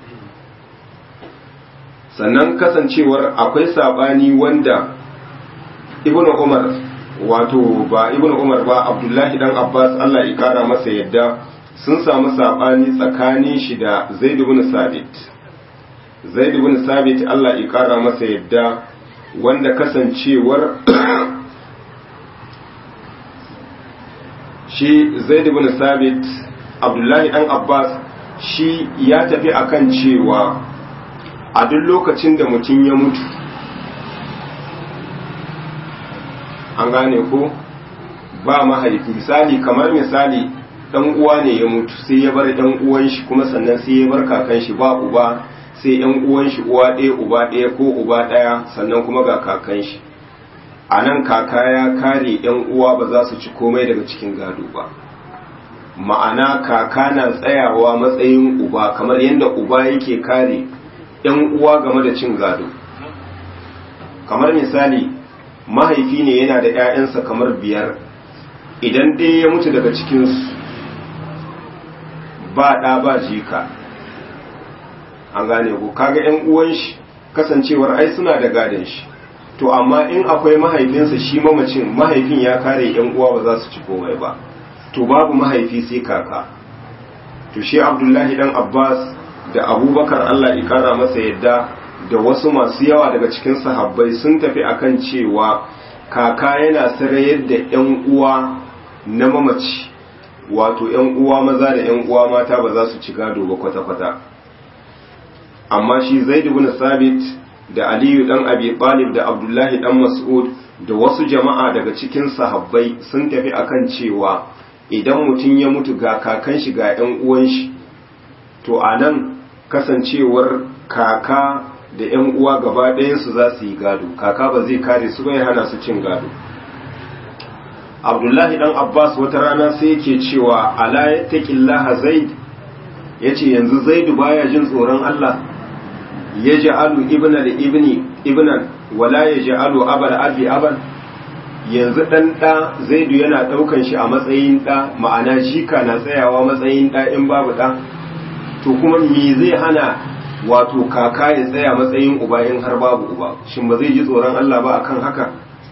sannan kasancewar akwai sabani wanda ibnu umar wato ba ibnu umar ba abdullahi dan abbas Allah ya kara masa yadda sun samu sabani tsakanin shi da zaid ibn sabit zaid ibn sabit Allah ya kara masa yadda wanda kasancewar shi zaid ibn sabit abdullahi dan abbas shi ya tafi akan cewa a duk lokacin da mutum ya mutu an gane ko ba mahaifi misali kamar misali dan uwa ne ya mutu sai ya bar dan uwan shi kuma sannan sai ya bar kakan shi ba uba sai yan uwan shi uwa ɗaya uba ɗaya ko uba ɗaya sannan kuma ga kakan shi a nan kaka ya kare yan uwa ba za su ci komai daga cikin gado ba ma'ana kaka na tsayawa matsayin uba kamar yadda uba yake kare yan uwa game da cin gado kamar misali mahaifi ne yana da 'ya'yansa kamar biyar idan ɗaya ya mutu daga cikinsu ba ɗa ba jika an gane ku kaga 'yan uwan shi kasancewar ai suna da gadon shi to amma in akwai mahaifinsa shi mamacin mahaifin ya kare 'yan uwa ba za su ci komai ba to babu mahaifi sai kaka to shi abdullahi dan abbas da abubakar allah ikara masa yadda da wasu masu yawa daga cikin sahabbai sun tafi akan cewa kaka yana sarayar da 'yan uwa na mamaci wato 'yan uwa maza da 'yan uwa mata ba za su ci gado ba kwata-kwata amma shi zaid ibn sabit da aliyu dan abi talib da abdullahi dan mas'ud da wasu jama'a daga cikin sahabbai sun tafi akan cewa idan mutum ya mutu ga kakan shi ga 'yan uwan shi to anan kasancewar kaka da ‘yan uwa gaba ɗayansu za su yi gado kaka ba zai kare su bai hana su cin gado abdullahi ɗan abbas wata rana sai yake cewa ala ya taƙillaha zaid ya ce yanzu zaidu baya jin tsoron allah ya ja'alu ibna da ibni ibnan wala ya ja'alu abal abi abal yanzu ɗan ɗa zaidu yana ɗaukan shi a matsayin ɗa ma'ana jika na tsayawa matsayin ɗa in babu ɗa to kuma me zai hana wato kaka ya tsaya matsayin uba in har babu uba shin ba zai ji tsoron Allah ba akan haka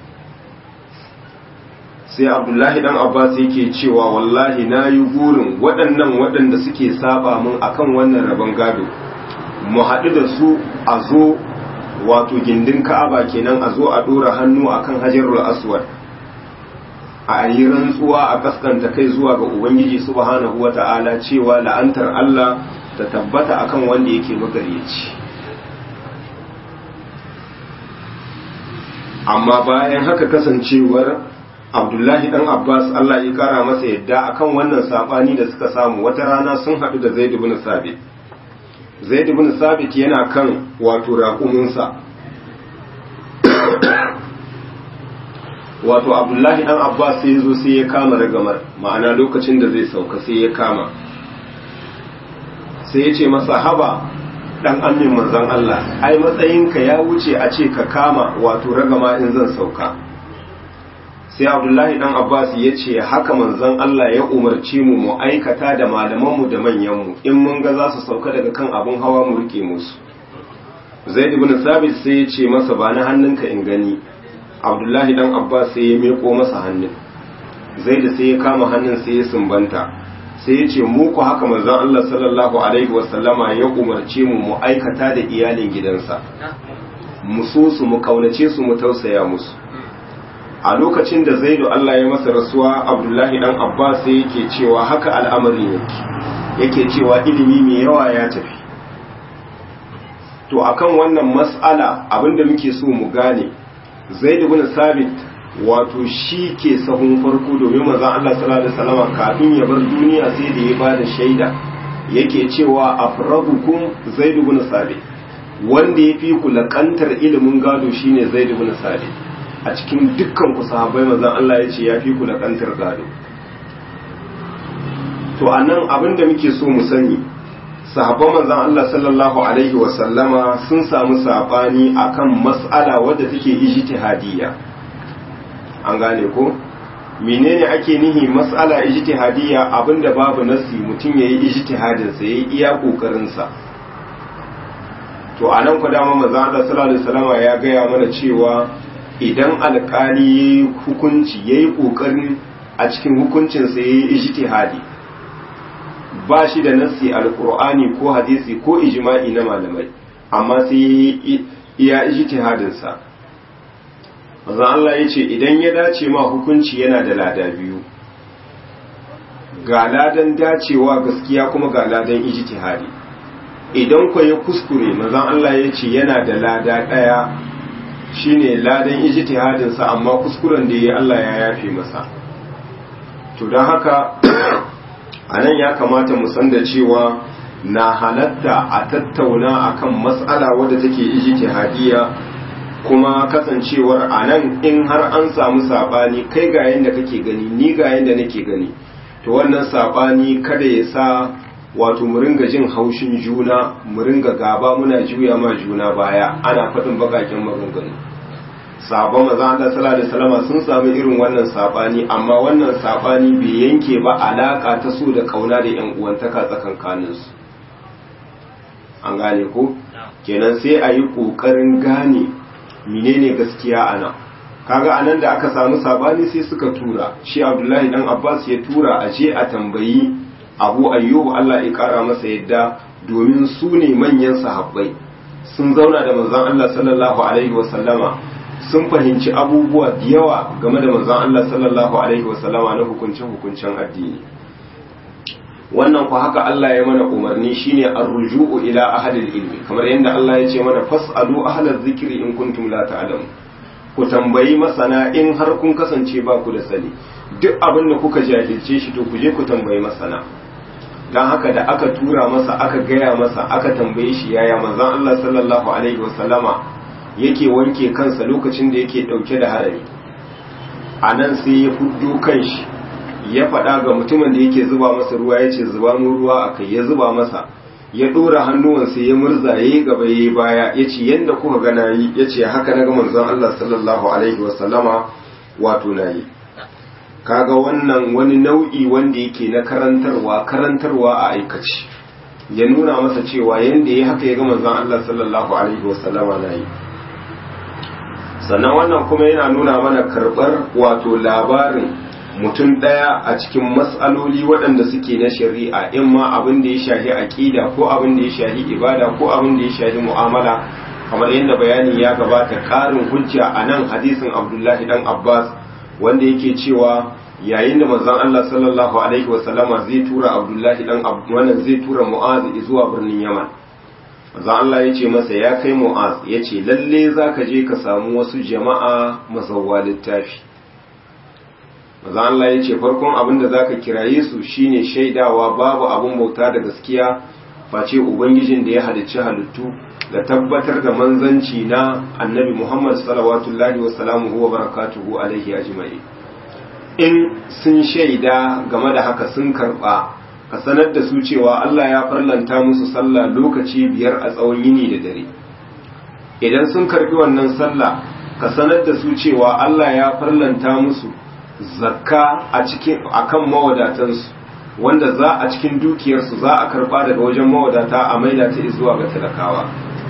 sai abdullahi dan abbas yake cewa wallahi na yi burin waɗannan waɗanda suke saba mun akan wannan rabon gado mu haɗu da su a zo wato gindin ka'aba kenan a zo a ɗora hannu akan hajarul aswad a yi rantsuwa a kaskanta kai zuwa ga ubangiji subhanahu wata'ala cewa la'antar Allah ta tabbata akan wanda yake magaryaci amma bayan haka kasancewar abdullahi dan abbas allah ya kara masa yadda akan wannan sabani da suka samu wata rana sun haɗu da zaid ibn sabit zaid ibn sabit yana kan wato raƙuminsa wato abdullahi dan abbas sai zo sai ya kama ragamar ma'ana lokacin da zai sauka sai ya kama sai ya ce masa haba dan amin manzon Allah ai matsayinka ya wuce a ce ka kama wato ragama in zan sauka sai abdullahi dan abbas ya ce haka manzon Allah ya umarci mu mu aikata da malamanmu da manyanmu in mun ga za su sauka daga kan abun hawa mu rike musu zaid ibn sabit sai ya ce masa ba na hannunka in gani abdullahi dan abbas sai ya meko masa hannun zaid sai ya kama hannun sai ya sumbanta sai ya ce mu ku haka manzon Allah sallallahu alaihi wasallama ya umarce mu mu aikata da iyalin gidansa mu so su mu kaunace su mu tausaya musu a lokacin da zaidu Allah ya masa rasuwa abdullahi dan abbas sai yake cewa haka al'amari yake yake cewa ilimi mai yawa ya tafi to akan wannan mas'ala abinda muke so mu gane zaidu bin sabit wato shi ke sahun farko domin manzon Allah sallallahu alaihi wasallam kafin ya bar duniya sai da ya bada shaida yake cewa afradukum zaidu bin sabit wanda ya fi ku lakantar ilimin gado shine zaidu bin sabit a cikin dukkan ku sahabbai manzon Allah ya ce ya fi ku da kantar gado to anan abin da muke so mu sani sahabban manzon Allah sallallahu alaihi wa sallama sun samu sabani akan mas'ala wadda take ijtihadiyya an gane ko menene ake nihi mas'ala ijtihadiyya abinda babu nasi mutum yayi ijtihadin sa yayi iya kokarin sa to anan ku dama manzon Allah sallallahu alaihi wa sallama ya gaya mana cewa idan alkali ya yi hukunci ya yi ƙoƙarin a cikin hukuncinsa ya yi ijtihadi ba shi da nassi alkur'ani ko hadisi ko ijma'i na malamai amma sai ya yi iya ijtihadinsa manzon Allah ya ce idan ya dace ma hukunci yana da lada biyu ga ladan dacewa gaskiya kuma ga ladan ijtihadi idan ku ya kuskure manzon Allah ya ce yana da lada ɗaya shine ladan ijtihadin sa amma kuskuren da yayi Allah ya yafe masa to dan haka anan ya kamata mu san da cewa na halatta a tattauna akan mas'ala wadda take ijtihadiyya kuma kasancewar anan in har an samu sabani kai ga yanda kake gani ni ga yanda nake gani to wannan sabani kada ya sa wato mu ringa jin haushin juna mu ringa gaba muna juya ma juna baya ana faɗin bakakin maganganu sabon maza Allah sallallahu alaihi wasallam sun samu irin wannan sabani amma wannan sabani bai yanke ba alaka ta so da kauna da yan uwantaka tsakankanin su an gane ko kenan sai a yi kokarin gane menene gaskiya ana kaga anan da aka samu sabani sai suka tura shi Abdullahi dan Abbas ya tura a je a tambayi abu ayyubu Allah ya kara masa yadda domin su ne manyan sahabbai sun zauna da manzon Allah sallallahu alaihi wasallama sun fahimci abubuwa da yawa game da manzon Allah sallallahu alaihi wasallama na hukuncin hukuncin addini wannan ku haka Allah ya mana umarni shine ar-ruju'u ila ahlil ilmi kamar yadda Allah ya ce mana fas'alu ahlaz zikri in kuntum la ta'lamun ku tambayi masana in har kun kasance ba ku da sani duk abin da kuka jahilce shi to ku je ku tambayi masana don haka da aka tura masa aka gaya masa aka tambaye shi yaya manzon Allah sallallahu alaihi wasallama yake wanke kansa lokacin da yake dauke da harami a nan sai ya fuddo kanshi ya faɗa ga mutumin da yake zuba masa ruwa ya ce zuba mu ruwa a kai ya zuba masa ya ɗora hannuwansa ya murza ya yi gaba ya yi baya ya ce yadda kuka gana yi ya ce haka na ga manzon Allah sallallahu alaihi wasallama wato na yi kaga wannan wani nau'i wanda yake na karantarwa karantarwa a aikace ya nuna masa cewa yanda ya haka ya ga manzon Allah sallallahu alaihi wasallama na yi sannan wannan kuma yana nuna mana karɓar wato labarin mutum ɗaya a cikin matsaloli waɗanda suke na shari'a in ma abin da ya shahi aƙida ko abin da ya shahi ibada ko abin da ya shahi mu'amala kamar yadda bayani ya gabata ƙarin hujja a nan hadisin abdullahi dan abbas wanda yake cewa yayin da manzon Allah sallallahu alaihi wasallama zai tura abdullahi dan wannan zai tura mu'az zuwa birnin yaman manzon Allah ya ce masa ya kai mu'az ya ce lalle zaka je ka samu wasu jama'a mazawwa littafi maza Allah ya ce farkon abin da zaka kiraye su shine shaidawa babu abin bauta da gaskiya face ubangijin da ya halicci halittu da tabbatar da manzanci na annabi Muhammad salawatullahi wa salamuhu wa barakatuhu alaihi ajma'i in sun shaida game da haka sun karba ka sanar da su cewa Allah ya farlanta musu sallah lokaci biyar a tsawon yini da dare idan sun karbi wannan sallah ka sanar da su cewa Allah ya farlanta musu zakka a cikin akan mawadatansu wanda za a cikin dukiyarsu za a karba daga wajen mawadata a maida ta zuwa ga talakawa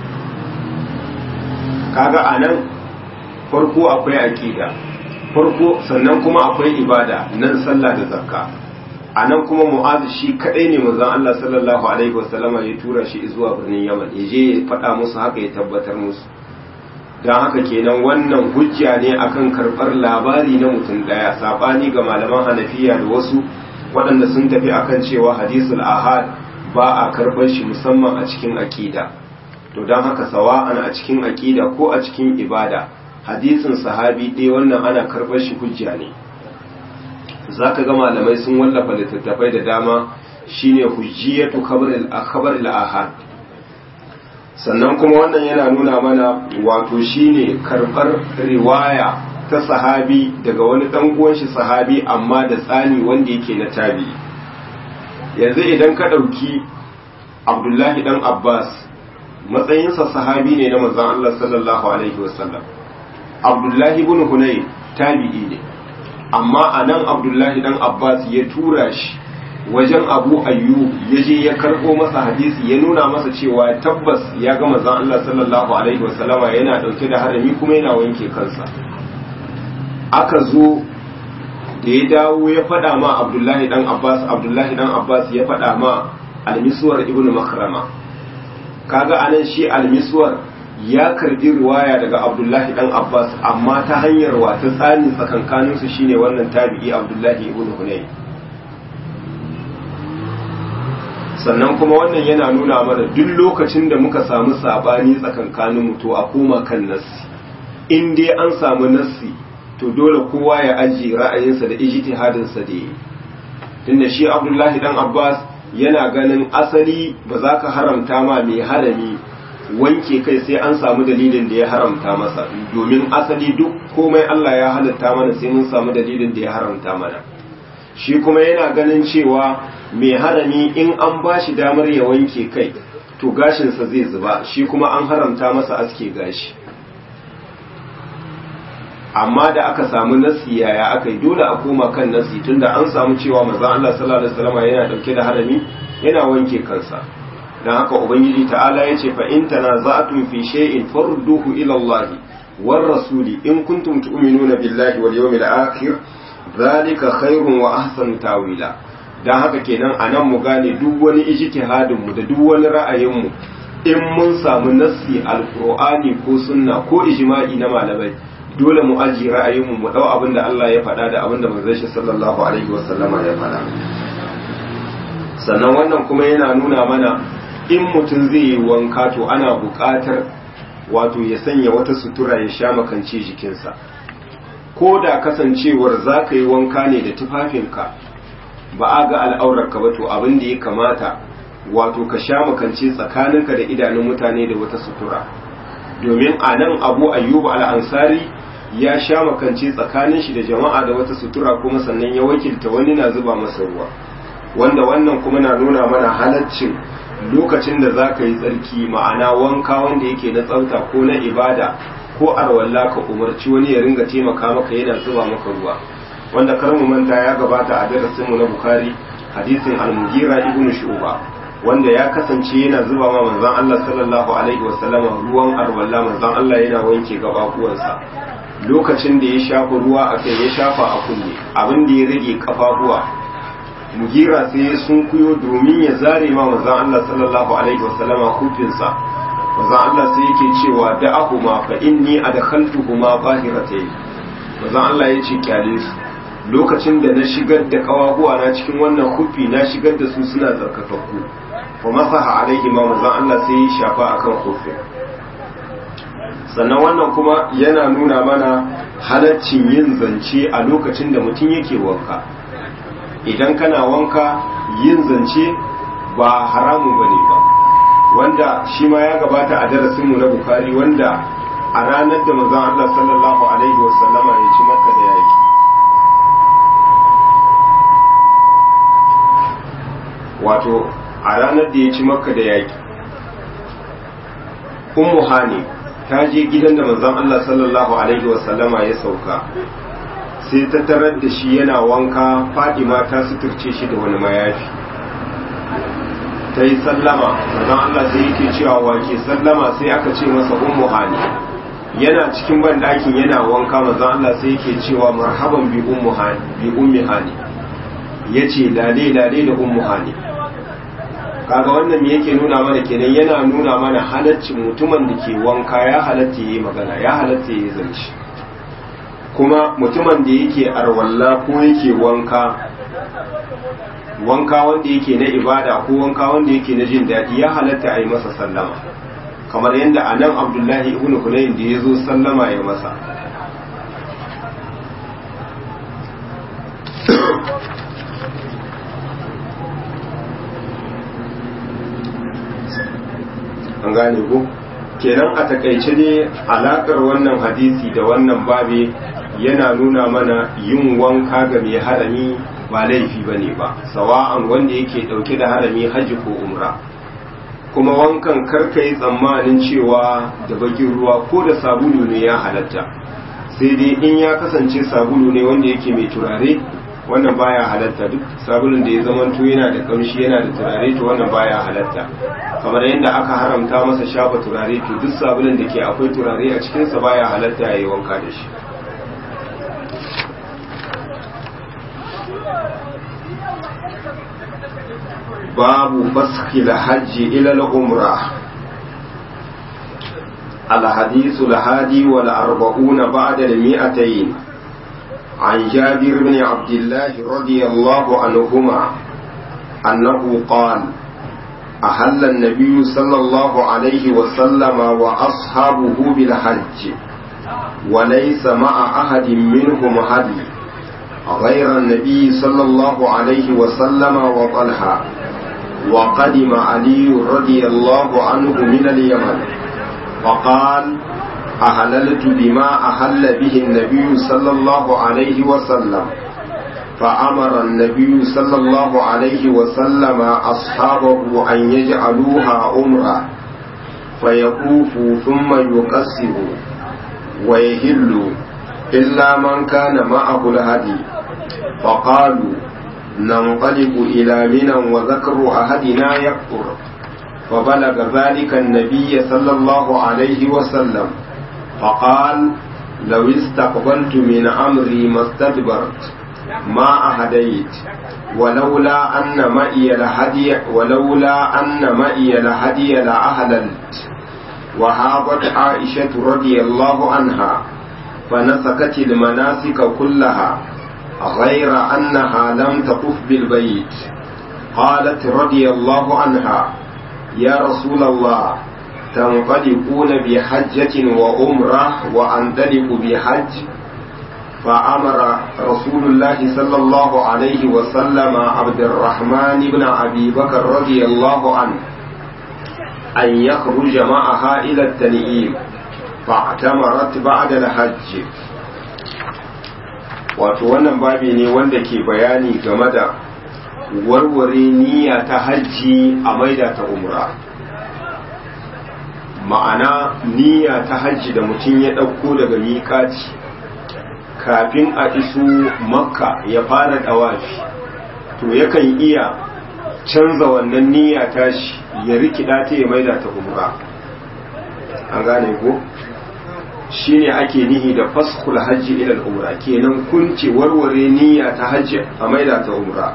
kaga anan farko akwai aqida farko sannan kuma akwai ibada nan sallah da zakka anan kuma mu'azu shi kadai ne manzon Allah sallallahu alaihi wasallama ya tura shi zuwa birnin Yaman ya je ya faɗa musu haka ya tabbatar musu don haka kenan wannan hujja ne akan karɓar labari na mutum ɗaya saɓani ga malaman hanafiya da wasu waɗanda sun tafi akan cewa hadisul ahad ba a karɓar shi musamman a cikin aƙida to don haka sawa'an a cikin aƙida ko a cikin ibada hadisin sahabi ɗaya wannan ana karɓar shi hujja ne za ka ga malamai sun wallafa littattafai da dama shine hujjiyatu khabar al-ahad sannan kuma wannan yana nuna mana wato shine karɓar riwaya ta sahabi daga wani ɗan uwan shi sahabi amma da tsani wanda yake na tabi yanzu idan ka ɗauki abdullahi ɗan abbas matsayinsa sahabi ne na manzon Allah sallallahu alaihi wasallam abdullahi ibn hunay tabi'i ne amma anan abdullahi ɗan abbas ya tura shi wajen abu ayyub ya je ya karɓo masa hadisi ya nuna masa cewa tabbas ya ga manzon Allah sallallahu alaihi wasallama yana ɗauke da harami kuma yana wanke kansa aka zo da ya dawo ya faɗa ma abdullahi dan abbas abdullahi dan abbas ya faɗa ma almisuwar ibnu makrama kaga anan shi almisuwar ya karbi riwaya daga abdullahi dan abbas amma ta hanyar wata tsani tsakankanin su shine wannan tabi'i abdullahi ibnu hunay sannan kuma wannan yana nuna mana duk lokacin da muka samu sabani tsakankanin mu to a koma kan nassi in dai an samu nassi to dole kowa ya ajiye ra'ayinsa da ijtihadinsa da yi tunda shi Abdullahi dan Abbas yana ganin asali ba za ka haramta ma mai harami wanke kai sai an samu dalilin da ya haramta masa domin asali duk komai Allah ya halatta mana sai mun samu dalilin da ya haramta mana shi kuma yana ganin cewa mai harami in an ba shi damar ya wanke kai to gashinsa zai zuba shi kuma an haramta masa aske gashi amma da aka samu nasi yaya aka yi dole a koma kan nasi tunda an samu cewa maza Allah sallallahu alaihi wasallam yana dauke da harami yana wanke kansa dan haka ubangiji ta'ala yace fa in tanaza'tum fi shay'in farudduhu ila Allah war rasuli in kuntum tu'minuna billahi wal yawmil akhir zalika khairun wa ahsanu tawila dan haka kenan anan mu gane duk wani ijtihadin mu da duk wani ra'ayin mu in mun samu nassi alqur'ani ko sunna ko ijma'i na malamai dole mu ajiye ra'ayinmu mu dau abin da Allah ya faɗa da abin da manzon shi sallallahu alaihi wasallama ya faɗa sannan wannan kuma yana nuna mana in mutum zai yi wanka to ana buƙatar wato ya sanya wata sutura ya sha makance jikinsa ko da kasancewar za ka yi wanka ne da tufafinka ba a ga al'aurarka ba to abin da ya kamata wato ka sha makance tsakaninka da idanun mutane da wata sutura domin a nan abu ayyubu al'ansari ya sha makance tsakanin shi da jama'a da wata sutura kuma sannan ya wakilta wani na zuba masa ruwa wanda wannan kuma na nuna mana halaccin lokacin da za ka yi tsarki ma'ana wanka wanda yake na tsafta ko na ibada ko arwalla ka umarci wani ya ringa taimaka maka yana zuba maka ruwa wanda kar mu manta ya gabata a darasinmu na bukari hadisin al-mughira ibn shu'ba wanda ya kasance yana zuba ma manzon Allah sallallahu alaihi wasallama ruwan arwalla manzon Allah yana wanke gabakuwansa lokacin da ya shafa ruwa a kai ya shafa a kunne abin da ya rage kafafuwa mugira sai ya sunkuyo domin ya zare ma manzon Allah sallallahu alaihi wasallama kufinsa manzon Allah sai yake cewa da ahuma fa inni adkhaltuhuma bahiratayn manzon Allah ya ce kyale su lokacin da na shigar da kawahuwa na cikin wannan kufi na shigar da su suna tsarkakakku fa masaha alaihi ma manzon Allah sai ya shafa akan kufin sannan wannan kuma yana nuna mana halaccin yin zance a lokacin da mutum yake wanka idan kana wanka yin zance ba haramu ba ne ba wanda shi ma ya gabata a darasinmu na bukari wanda a ranar da mazan Allah sallallahu Alaihi wasallama ya ci makka da yaki wato a ranar da ya ci makka da yaki ummu hani ta je gidan da manzon Allah sallallahu alaihi wasallama ya sauka sai ta tarar da shi yana wanka Fadima ta suturce shi da wani mayafi ta yi sallama manzon Allah sai yake cewa wake sallama sai aka ce masa ummu hani yana cikin banɗakin yana wanka manzon Allah sai yake cewa marhaban bi ummu hani bi ummi hani yace lale lale da ummu hani kaga wannan me yake nuna mana kenan yana nuna mana halaccin mutumin da ke wanka ya halatta yi magana ya halatta yi zance kuma mutumin da yake arwalla ko yake wanka wanka wanda yake na ibada ko wanka wanda yake na jin daɗi ya halatta a yi masa sallama kamar yadda a nan abdullahi ibn hunayn da ya zo sallama ya masa an gane ko kenan a takaice ne alakar wannan hadisi da wannan babe yana nuna mana yin wanka ga mai harami ba laifi ba ne ba sawa'an wanda yake dauke da harami hajji ko umra kuma wankan karka yi tsammanin cewa da bakin ruwa ko da sabulu ne ya halatta sai dai in ya kasance sabulu ne wanda yake mai turare wannan baya halatta duk sabulun da ya zamanto yana da kamshi yana da turare to wannan baya halatta kamar yadda aka haramta masa shafa turare to duk sabulun da ke akwai turare a cikinsa baya halatta ya yi wanka da shi babu faski hajji ila al-umra الحديث الهادي والأربعون بعد المئتين عن جابر بن عبد الله رضي الله عنهما أنه قال أهل النبي صلى الله عليه وسلم وأصحابه بالحج وليس مع أحد منهم هدي غير النبي صلى الله عليه وسلم وطلحة وقدم علي رضي الله عنه من اليمن فقال أهللت بما أهل به النبي صلى الله عليه وسلم فأمر النبي صلى الله عليه وسلم أصحابه أن يجعلوها عمرة فيطوفوا ثم يقصروا ويهلوا إلا من كان معه الهدي فقالوا ننقلب إلى منى وذكر أحدنا يكفر فبلغ ذلك النبي صلى الله عليه وسلم فقال لو استقبلت من أمري ما استدبرت ما أهديت ولولا أن مئي الهدي ولولا أن مئي الهدي لأهللت وهابت عائشة رضي الله عنها فنسكت المناسك كلها غير أنها لم تطف بالبيت قالت رضي الله عنها يا رسول الله تنطلقون بحجة وعمرة وأنطلق بحج فأمر رسول الله صلى الله عليه وسلم عبد الرحمن بن أبي بكر رضي الله عنه أن يخرج معها إلى التنعيم فاعتمرت بعد الحج wato wannan babi ne wanda ke bayani game da warware niyya ta hajji a maida ta umra ma'ana niyya ta hajji da mutum ya ɗauko daga miƙaci kafin a iso makka ya fara ɗawafi to yakan iya canza wannan niyya tashi ya rikida ta ya maida ta umra an gane ko shine ake nihi da faskhul hajji ila umra kenan kunce warware niyya ta hajji a maida ta umra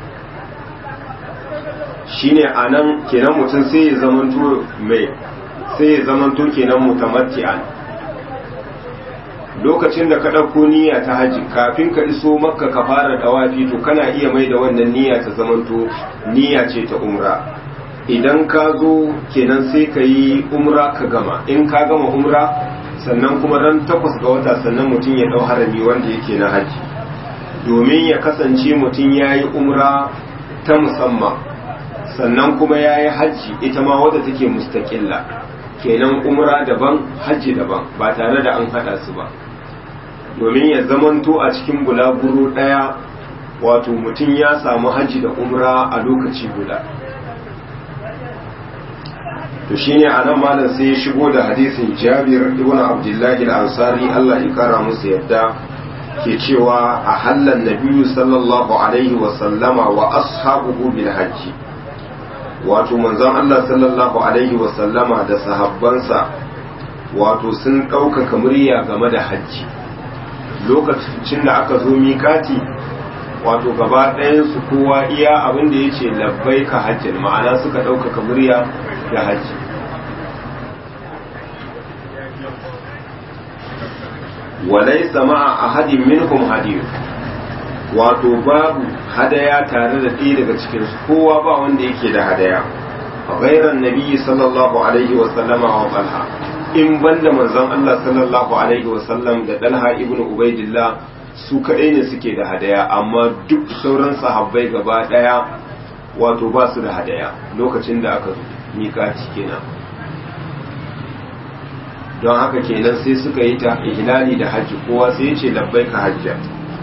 shine anan kenan mutum sai ya zamanto mai sai ya zamanto kenan mutamatti'an lokacin da ka ɗauko niyya ta hajji kafin ka iso makka ka fara dawafi to kana iya mai da wannan niyya ta zamanto niyya ce ta umra idan ka zo kenan sai ka yi umra ka gama in ka gama umra sannan kuma ran takwas ga wata sannan mutum ya ɗau harami wanda yake na haji domin ya kasance mutum ya yi umra ta musamman sannan kuma ya yi hajji ita ma wadda take mustaƙilla kenan umra daban hajji daban ba tare da an haɗa su ba domin ya zamanto a cikin bulaguro ɗaya wato mutum ya samu hajji da umra a lokaci guda to shine a nan malam sai ya shigo da hadisin jabir ibn abdullahi al-ansari Allah ya kara musu yadda ke cewa a hallan nabiyu sallallahu alaihi wa sallama wa ashabuhu bil hajji wato manzon Allah sallallahu alaihi wa sallama da sahabbansa wato sun ɗaukaka murya game da hajji lokacin da aka zo miƙati wato gaba ɗayansu kowa iya abin da ya ce labbai ka hajjin ma'ana suka ɗaukaka murya da hajji walai sama a hadin minhum hadiyu wato babu hadaya tare da ɗaya daga cikinsu kowa ba wanda yake da hadaya ghairan nabi sallallahu alaihi wa sallama wa talha in banda manzon Allah sallallahu alaihi wa sallam da dalha ibnu ubaidillah su kaɗai ne suke da hadaya amma duk sauran sahabbai gaba ɗaya wato ba su da hadaya lokacin da aka zo miƙati kenan don haka kenan sai suka yi ta ihlali da hajji kowa sai ya ce labbaika hajja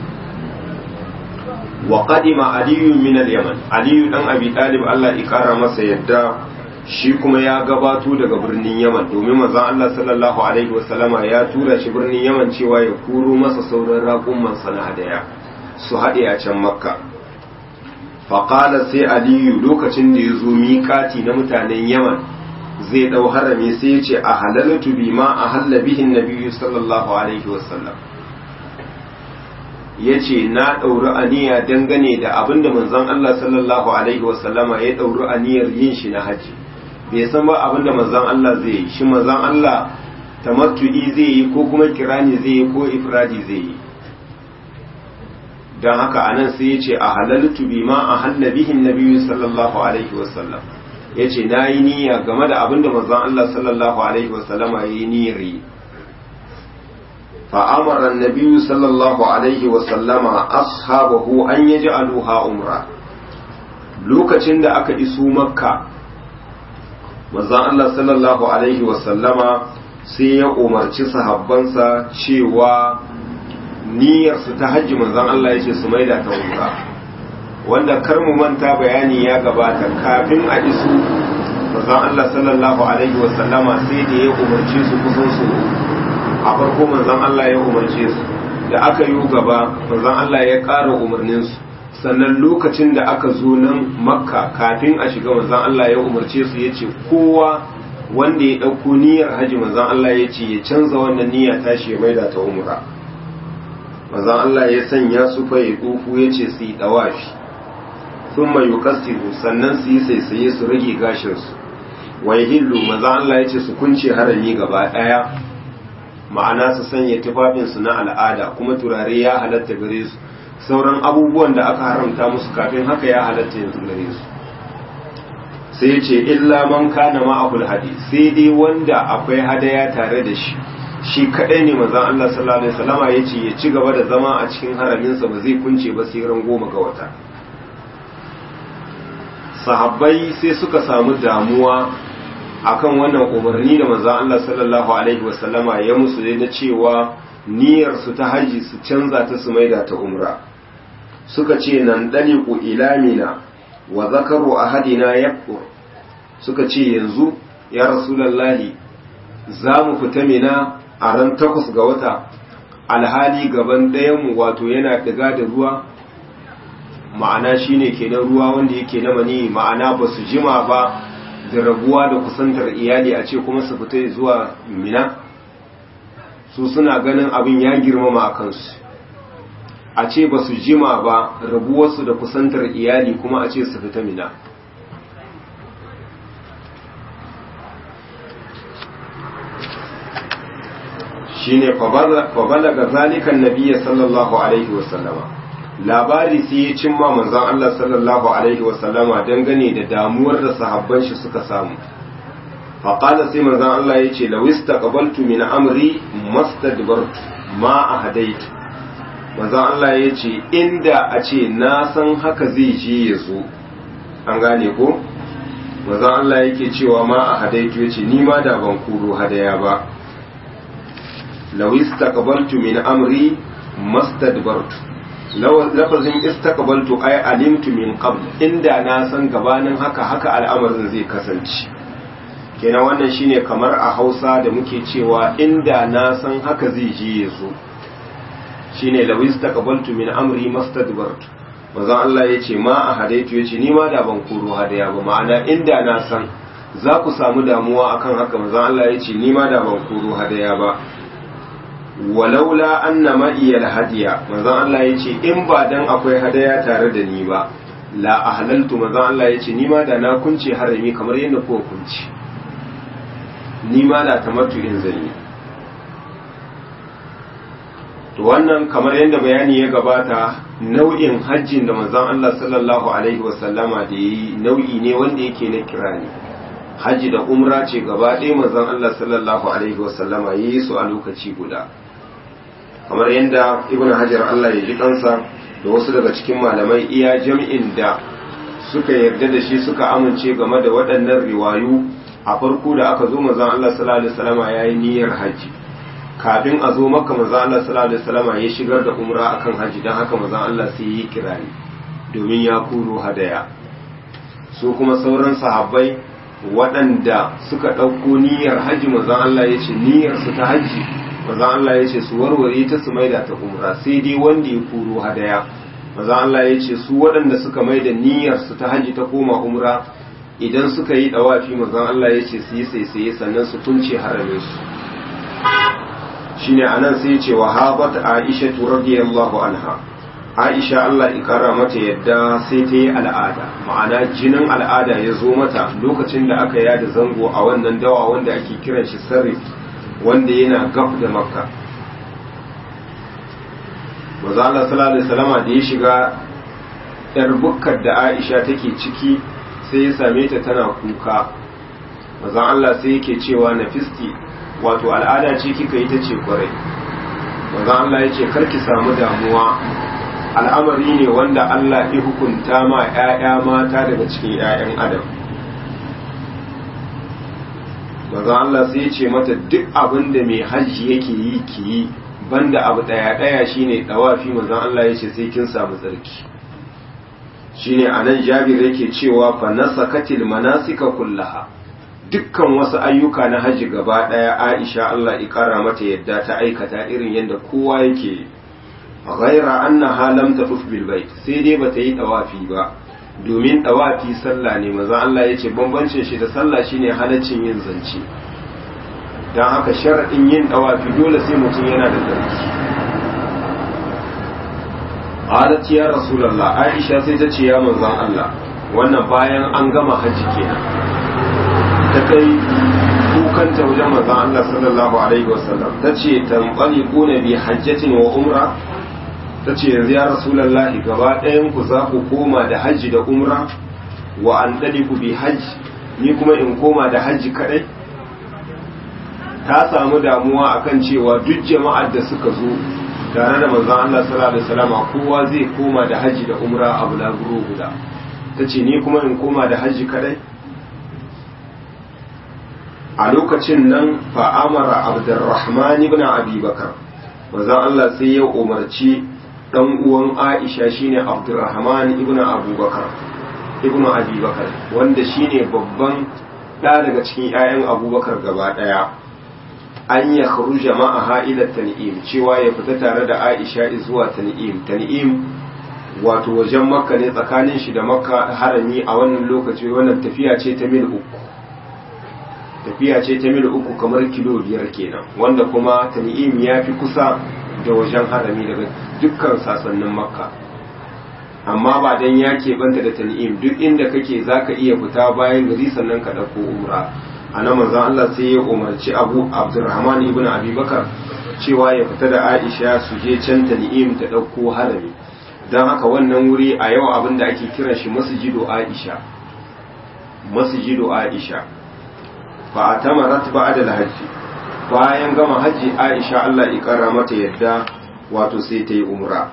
wa qadima aliyu min al-yaman aliyu dan abi talib Allah ya kara masa yadda shi kuma ya gabato daga birnin yaman domin manzon Allah sallallahu alaihi wasallama ya tura shi birnin yaman cewa ya kuro masa sauran raƙumman sana hadaya su haɗe a can makka faƙala sai aliyu lokacin da ya zo miƙati na mutanen yaman zai ɗau harami sai ya ce a halalatu bi ma a halla bihin nabiyyu sallallahu alaihi wasallam ya ce na ɗauri aniya dangane da abin da manzon Allah sallallahu alaihi wasallama ya ɗauri aniyar yin shi na haji bai san ba abin da manzon Allah zai yi shi manzon Allah tamattu'i zai yi ko kuma kirani zai yi ko ifradi zai yi don haka anan sai ya ce a halaltu bi ma a halla bihin nabiyyu sallallahu alaihi wasallam ya ce na yi niyya game da abin da manzon Allah sallallahu alaihi wasallama ya yi niyyar yi فأمر النبي صلى الله عليه وسلم أصحابه أن يجعلوها عمرة lokacin da aka iso makka manzon Allah sallallahu alaihi wasallama sai ya umarci sahabbansa cewa niyyarsu ta hajji manzon Allah ya ce su maida ta umra wanda kar mu manta bayani ya gabata kafin a iso manzon Allah sallallahu alaihi wasallama sai da ya umarci su kusan su a farko manzon Allah ya umarce su da aka yi gaba manzon Allah ya ƙara umarninsu sannan lokacin da aka zo nan makka kafin a shiga manzon Allah ya umarce su ya ce kowa wanda ya ɗauko niyyar haji manzon Allah ya ce ya canza wannan niyya tashi ya maida ta umra manzon Allah ya sanya su fa ya tsufu ya ce su yi ɗawafi sun mai yukassiru sannan su yi saisaye su rage gashinsu wa hillu manzon Allah ya ce su kunce harami gaba ɗaya ma'ana su sanya tufafinsu na al'ada kuma turare ya halatta gare su sauran abubuwan da aka haramta musu kafin haka ya halatta yanzu gare su sai ce illa man kana ma'ahul hadi sai dai wanda akwai hadaya tare da shi shi kadai ne manzon Allah sallallahu alaihi wasallama yace ya ci gaba da zama a cikin haraminsa ba zai kunce ba sai ran goma ga wata sahabbai sai suka samu damuwa akan wannan umarni da manzon Allah sallallahu alaihi wasallama ya musu dai na cewa niyyar su ta haji su canza ta su maida ta umra suka ce nan daliku ilamina wa zakaru ahadina yaqur suka ce yanzu ya rasulullahi za mu fita mina a ran takwas ga wata alhali gaban ɗayanmu wato yana ɗiga da ruwa ma'ana shine kenan ruwa wanda yake na mani ma'ana ba su jima ba da rabuwa da kusantar iyali a ce kuma su fita zuwa mina su suna ganin abin ya girmama a kansu a ce ba su jima ba rabuwarsu da kusantar iyali kuma a ce su fita mina shine fabala ga zalikan nabiya sallallahu alaihi wasallama labari sai ya cimma manzon Allah sallallahu alaihi wasallama dangane da damuwar da sahabban shi suka samu faƙala sai manzan Allah ya ce lawista ƙabaltu min amri mastadbartu ma a hadaitu manzan Allah ya ce inda a ce na san haka zai je ya zo an gane ko manzan Allah yake cewa ma a hadaitu ya ce ni ma da ban kuro hadaya ba lawista ƙabaltu min amri mastadbartu lafazin istaqbaltu ay alimtu min qabl inda na san gabanin haka haka al'amarin zai kasance kenan wannan shine kamar a Hausa da muke cewa inda na san haka zai je yazo shine law istaqbaltu min amri mastadbartu manzon Allah yace ma a hadaitu yace ni ma da ban koro hadaya ba ma'ana inda na san za ku samu damuwa akan haka manzon Allah yace ni ma da ban koro hadaya ba walaula anna ma'iyal hadiya manzon Allah yace in ba dan akwai hadaya tare da ni ba la ahlaltu manzon Allah yace ni ma da na kunce harami kamar yadda kuka kunce ni ma da tamattu in zanyi to wannan kamar yadda bayani ya gabata nau'in hajjin da manzon Allah sallallahu alaihi wasallama da yi nau'i ne wanda yake na kirani hajji da umra ce gaba ɗaya manzon Allah sallallahu alaihi wasallama yi su a lokaci guda kamar yadda ibn hajar Allah ya ji kansa da wasu daga cikin malamai iya jam'in da suka yarda da shi suka amince game da waɗannan riwayu a farko da aka zo manzon Allah sallallahu alaihi wasallama yayi niyyar haji kafin a zo maka manzon Allah sallallahu alaihi wasallama ya shigar da umra akan haji dan haka manzon Allah sai yi kirani domin ya kuro hadaya su kuma sauran sahabbai waɗanda suka ɗauko niyyar haji manzon Allah ya ce niyyar su ta haji manzon Allah ya ce su warware ta su maida ta umra sai dai wanda ya kuro hadaya manzon Allah ya ce su waɗanda suka maida niyyar su ta haji ta koma umra idan suka yi dawafi manzon Allah ya ce su yi saisaye sannan su kunce haramin su shine anan sai ya ce wa habat Aisha radiyallahu anha Aisha Allah ya kara mata yadda sai ta yi al'ada ma'ana jinin al'ada ya zo mata lokacin da aka yada zango a wannan dawa wanda ake kiran shi sarrif wanda yana gaf da makka maza Allah sallallahu alaihi wasallama da ya shiga yar bukkar da Aisha take ciki sai ya same ta tana kuka maza Allah sai yake cewa nafisti wato al'ada ce kika yi ta ce kwarai maza Allah ya ce karki samu damuwa al'amari ne wanda Allah ya hukunta ma ‘ya'ya mata daga cikin ‘ya'yan adam maza Allah sai ya ce mata duk abin da mai hajji yake yi ki yi banda abu ɗaya-ɗaya shine ɗawafi maza Allah ya ce sai kin samu tsarki shine a nan jabir yake cewa fa nasakatil manasika kullaha dukkan wasu ayyuka na hajji gaba ɗaya aisha Allah ya kara mata yadda ta aikata irin yadda kowa yake ghaira annaha lam tafuf bil bait sai dai bata yi tawafi ba domin tawafi sallah ne maza Allah yace bambancin shi da sallah shine halaccin yin zance dan haka sharadin yin tawafi dole sai mutum yana da zarki qalat ya rasulullah aisha sai ta ce ya manzon Allah wannan bayan an gama haji kenan ta kai kukanta wajen manzon Allah sallallahu alaihi wasallam tace tanqaliquna bi hajjatin wa umra ta ce yanzu ya rasulallahi gaba ɗayan ku za ku koma da hajji da umra wa an ɗali ku bi hajji ni kuma in koma da hajji kaɗai ta samu damuwa akan cewa duk jama'ar da suka zo tare da manzon Allah sallallahu alaihi wasallam kowa zai koma da hajji da umra a bulaguro guda ta ce ni kuma in koma da hajji kaɗai a lokacin nan fa'amara abdurrahman ibn abi bakar manzon Allah sai ya umarci dan uwan Aisha shine Abdurrahman ibn Abubakar ibn Abubakar wanda shine babban da daga cikin ƴaƴan Abubakar gaba daya an ya kharuja ma'aha ila tan'im cewa ya fita tare da Aisha zuwa tan'im tan'im wato wajen Makka ne tsakanin shi da Makka harami a wannan lokaci wannan tafiya ce ta mil uku tafiya ce ta mil uku kamar kilo biyar kenan wanda kuma tan'im ya fi kusa da wajen harami daga dukkan sasannin makka amma ba dan ya keɓanta da tan'im duk inda kake za ka iya fita bayan gari sannan ka ɗauko umra a nan manzon Allah sai ya umarci abu abdurrahman ibn abubakar cewa ya fita da aisha su je can tan'im ta ɗauko harami don haka wannan wuri a yau abin da ake kiran shi masjidu aisha masjidu aisha fa atamarat ba'da al-hajj bayan gama hajji Aisha Allah ya kara mata yadda wato sai ta yi umra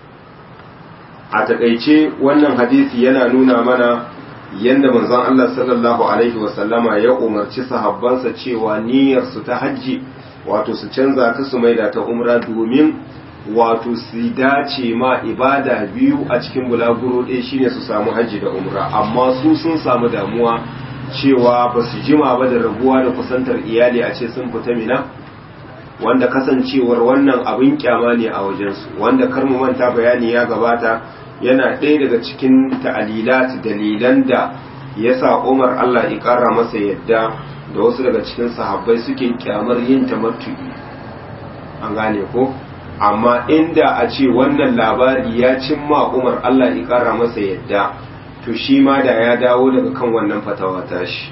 a takaice wannan hadisi yana nuna mana yadda manzon Allah sallallahu alaihi wasallama ya umarci sahabbansa cewa niyyar su ta hajji wato su canza ta su maida ta umra domin wato su dace ma ibada biyu a cikin bulaguro ɗaya shine su samu hajji da umra amma su sun samu damuwa cewa ba su jima ba da rabuwa da kusantar iyali a ce sun fita mina wanda kasancewar wannan abin kyama ne a wajensu wanda kar mu manta bayani ya gabata yana ɗaya daga cikin ta'alilat dalilan da ya sa umar allah ya ƙara masa yadda da wasu daga cikin sahabbai suke kyamar yin tamattu'i an gane ko amma inda a ce wannan labari ya cimma umar allah ya ƙara masa yadda to shi ma da ya dawo daga kan wannan fatawa tashi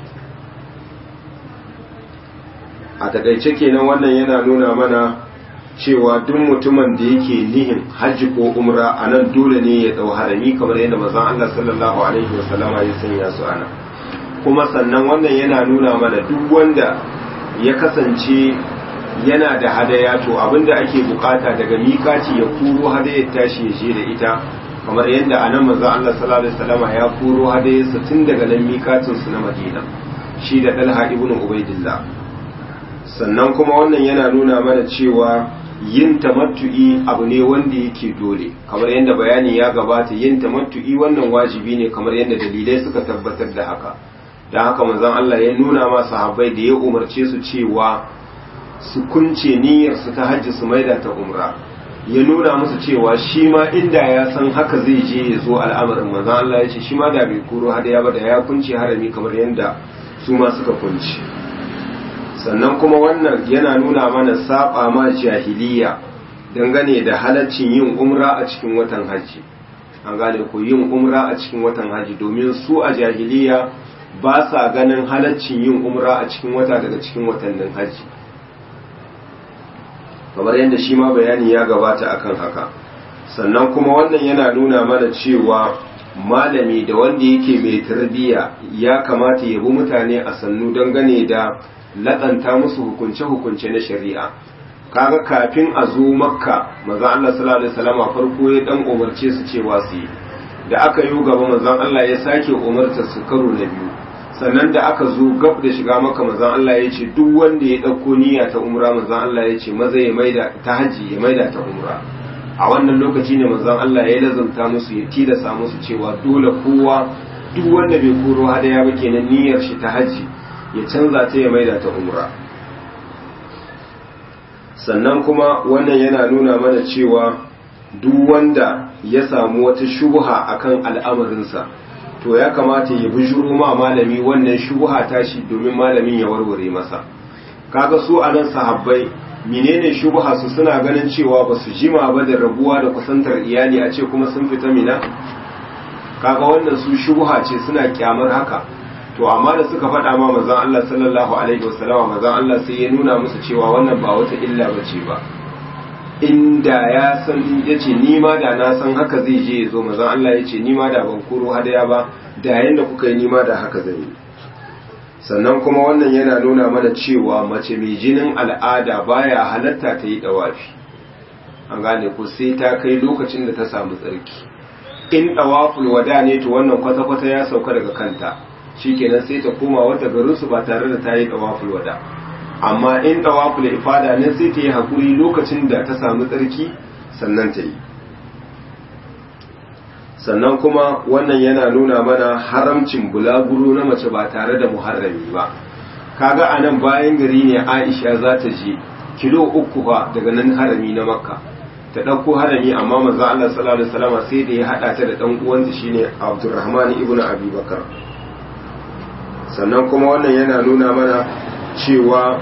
a takaice kenan wannan yana nuna mana cewa duk mutumin da yake nihin hajji ko umra a nan dole ne ya dau harami kamar yadda mazan Allah sallallahu alaihi wasallama ya sanya su ana kuma sannan wannan yana nuna mana duk wanda ya kasance yana da hadaya to abinda ake bukata daga mikaci ya kuro hadayar tashi ya je da ita kamar yadda a nan mazan Allah sallallahu alaihi wasallama ya kuro hadayarsa tun daga nan mikacin su na Madina shi da Talha ibn Ubaidillah sannan kuma wannan yana nuna mana cewa yin tamattu'i abu ne wanda yake dole kamar yadda bayani ya gabata yin tamattu'i wannan wajibi ne kamar yadda dalilai suka tabbatar da haka don haka manzon Allah ya nuna ma sahabbai da ya umarce su cewa su kunce niyyar su ta hajji su maida ta umra ya nuna musu cewa shi ma inda ya san haka zai je ya zo al'amarin manzon Allah ya ce shi ma da bai kuro hadaya ba da ya kunce harami kamar yadda su ma suka kunce sannan kuma wannan yana nuna mana saba ma jahiliya dangane da halaccin yin umra a cikin watan haji an gane ko yin umra a cikin watan haji domin su a jahiliya ba sa ganin halaccin yin umra a cikin wata daga cikin watannin haji kamar yadda shi ma bayani ya gabata akan haka sannan kuma wannan yana nuna mana cewa malami da wanda yake mai tarbiyya ya kamata ya bi mutane a sannu dangane da laƙanta musu hukunce-hukunce na shari'a kaga kafin a zo makka maza Allah sallallahu alaihi wasallam farko ya dan umarce su cewa su yi da aka yi gaba manzon Allah ya sake umarta su karo na biyu sannan da aka zo gab da shiga makka manzon Allah ya ce duk wanda ya dauko niyya ta umra manzon Allah ya ce maza ya maida ta haji ya maida ta umra a wannan lokaci ne manzon Allah ya lazanta musu ya tilasa musu cewa dole kowa duk wanda bai koro hadaya ba kenan niyyar shi ta haji ya canza ta ya maida ta umra sannan kuma wannan yana nuna mana cewa duk wanda ya samu wata shubha akan al'amarinsa to ya kamata ya bijiro ma malami wannan shubha tashi domin malamin ya warware masa kaga su anan sahabbai menene shubha su suna ganin cewa ba su jima ba da rabuwa da kusantar iyali a ce kuma sun fita mina kaga wannan su shubha ce suna kyamar haka to amma da suka faɗa ma manzon Allah sallallahu alaihi wasallama manzon Allah sai ya nuna musu cewa wannan ba wata illa bace ba inda ya san yace ni ma da na san haka zai je ya zo manzon Allah yace ni ma da ban koro hadaya ba da yanda kuka yi ni ma da haka zan yi sannan kuma wannan yana nuna mana cewa mace mai jinin al'ada baya halatta ta yi dawafi an gane ko sai ta kai lokacin da ta samu tsarki in dawaful wada ne to wannan kwata-kwata ya sauka daga kanta shikenan sai ta koma wata garinsu ba tare da ta yi tawaful wada amma in tawaful ifada ne sai ta yi hakuri lokacin da ta samu tsarki sannan ta yi sannan kuma wannan yana nuna mana haramcin bulaguro na mace ba tare da muharrami ba kaga a nan bayan gari ne aisha za ta je kilo uku fa daga nan harami na makka ta ɗauko harami amma maza Allah sallallahu alaihi wasallam sai da ya haɗa ta da ɗan uwanta shine Abdurrahman ibn Abi Bakar sannan kuma wannan yana nuna mana cewa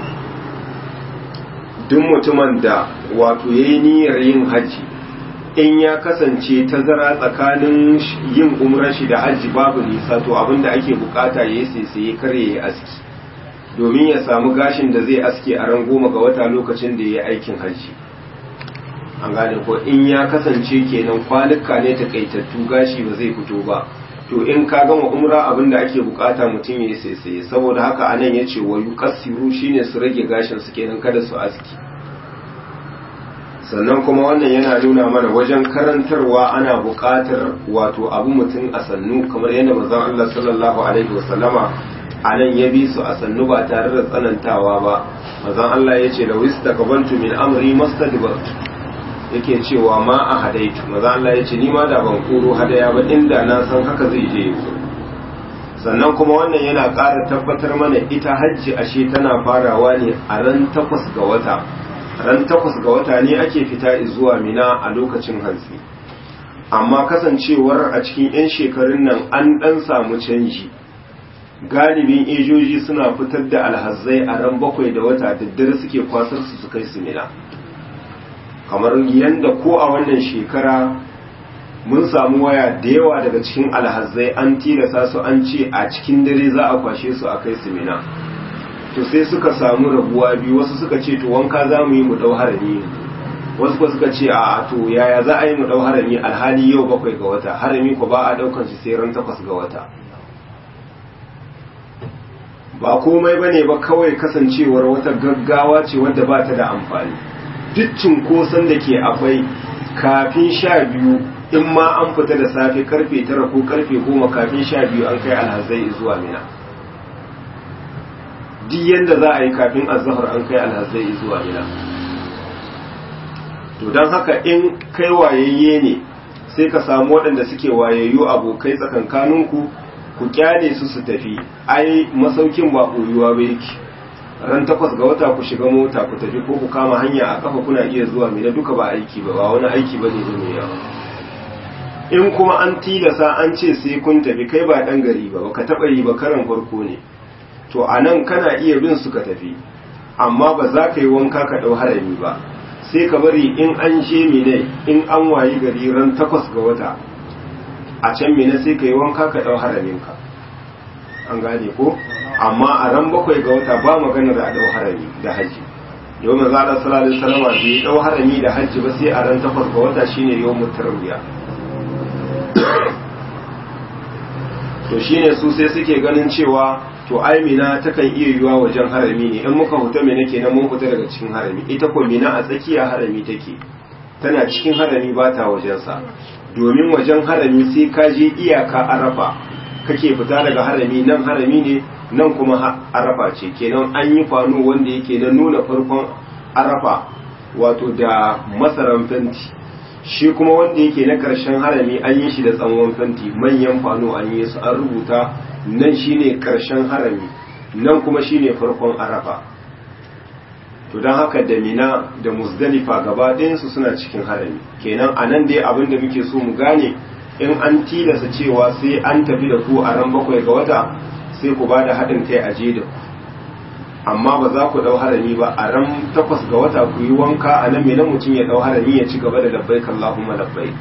duk mutumin da wato ya yi niyyar yin hajji in ya kasance tazara tsakanin yin umrar shi da hajji babu nisa to abinda ake bukata ya yi sai kar ya yi aski domin ya samu gashin da zai aske a ran goma ga wata lokacin da ya yi aikin hajji an gane ko in ya kasance kenan kwanuka ne takaitattu gashi ba zai fito ba to in ka gama umra abin da ake bukata mutum ya saisaye saboda haka anan ya ce wa yuqassiru shine su rage gashin su kenan kada su aski sannan kuma wannan yana nuna mana wajen karantarwa ana buƙatar wato abu mutum a sannu kamar yadda manzon Allah sallallahu alaihi wasallama a nan ya bi su a sannu ba tare da tsanantawa ba manzon Allah ya ce da wista kabantu min amri mastadbartu yake cewa ma a hadaitu manzon Allah ya ce ni ma da ban koro hadaya ba inda na san haka zai je yanzu sannan kuma wannan yana ƙara tabbatar mana ita hajji ashe tana farawa ne a ran takwas ga wata ran takwas ga wata ne ake fita zuwa mina a lokacin hantsi amma kasancewar a cikin 'yan shekarun nan an ɗan samu canji galibin ejoji suna fitar da alhazai a ran bakwai da wata daddare suke kwasar su su kai su mina kamar yadda ko a wannan shekara mun samu waya da yawa daga cikin alhazai an tilasa su an ce a cikin dare za a kwashe su a kai su mina to sai suka samu rabuwa biyu wasu suka ce to wanka za mu yi mu dau harami wasu kuma suka ce a to yaya za a yi mu dau harami alhali yau bakwai ga wata harami ko ba a daukan shi sai ran takwas ga wata ba komai bane ba kawai kasancewar wata gaggawa ce wadda ba ta da amfani duk cinkoson da ke akwai kafin sha biyu in ma an fita da safe karfe tara ko karfe goma kafin sha biyu an kai alhazai zuwa mina duk yadda za a yi kafin azahar an kai alhazai zuwa mina to don haka in kai wayayye ne sai ka samu waɗanda suke wayayyu abokai tsakankaninku ku kyale su su tafi ai masaukin ba ɓoyuwa ba yake ran takwas ga wata ku shiga mota ku tafi ko ku kama hanya a kafa kuna iya zuwa mina duka ba aiki ba ba wani aiki ba ne mai yawa in kuma an tilasa an ce sai kun tafi kai ba ɗan gari ba ka taɓa yi ba karan farko ne to a nan kana iya bin su ka tafi amma ba za ka yi wanka ka ɗau harami ba sai ka bari in an je mine in an wayi gari ran takwas ga wata a can mine sai ka yi wanka ka ɗau haraminka an gane ko amma a ran bakwai ga wata ba maganar a ɗau harami da hajji yau mai zaɗa salalin salama bai ɗau harami da hajji ba sai a ran takwas ga wata shine yau mutarwiya to shine su sai suke ganin cewa to ai mina takan iya yiwa wajen harami ne in muka huta mina kenan mun fita daga cikin harami ita ko mina a tsakiya harami take tana cikin harami ba ta wajensa domin wajen harami sai ka je iyaka arafa kake fita daga harami nan harami ne nan kuma arafa ce kenan an yi kwano wanda yake na nuna farkon arafa wato da masaran fenti shi kuma wanda yake na karshen harami an yi shi da tsawon fenti manyan kwano an yi su an rubuta nan shine karshen harami nan kuma shine farkon arafa to don haka da mina da muzdalifa gaba ɗayansu suna cikin harami kenan a nan dai abin da muke so mu gane in an tilasa cewa sai an tafi da ku a ran bakwai ga wata sai ku ba da haɗin kai a je da ku amma ba za ku ɗau harami ba a ran takwas ga wata ku yi wanka a nan mina mutum ya ɗau harami ya ci gaba da labbaik Allahumma labbaik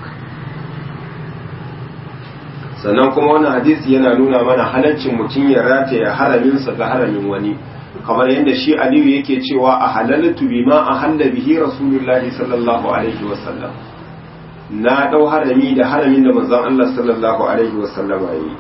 sannan kuma wannan hadisi yana nuna mana halaccin mutum ya rataya haraminsa ga haramin wani kamar yadda shi aliyu yake cewa a halaltu bima a halla bihi rasulullahi sallallahu alaihi wasallam na dau harami da haramin da manzon Allah sallallahu alaihi wasallam yi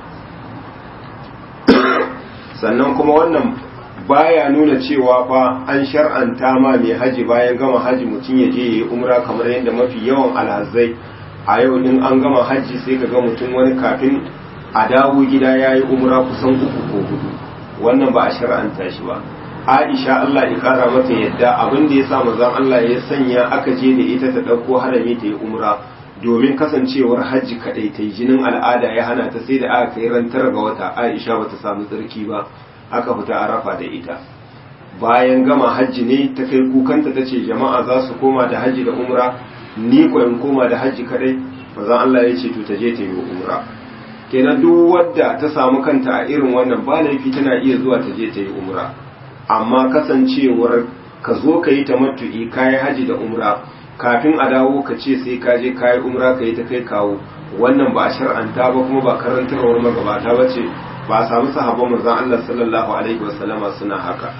sannan kuma wannan baya nuna cewa fa an shar'anta ma mai haji bayan gama haji mutum ya je yayi umra kamar yadda mafi yawan alhazai a yau in an gama haji sai ka ga mutum wani kafin a dawo gida yayi umra kusan uku ko hudu wannan ba a shar'anta shi ba Aisha Allah ya kara mata yadda abin da ya sa manzon Allah ya sanya aka je da ita ta dauko harami ta yi umra domin kasancewar hajji kadai ta jinin al'ada ya hana ta sai da aka kai ran tara ga wata Aisha bata samu tsarki ba aka fita arafa da ita bayan gama hajji ne ta kai kukanta ta ce jama'a za su koma da hajji da umra ni ko in koma da hajji kadai manzon Allah ya ce to ta je ta yi umra kenan duk wadda ta samu kanta a irin wannan ba laifi tana iya zuwa ta je ta yi umra amma kasancewar ka zo ka yi tamattu'i ka yi haji da umra kafin a dawo ka ce sai ka je ka yi umra ka yi ta kai kawo wannan ba a shar'anta ba kuma ba karantarwar magabata ba ce ba a samu sahabban manzon Allah sallallahu alaihi wasallama suna haka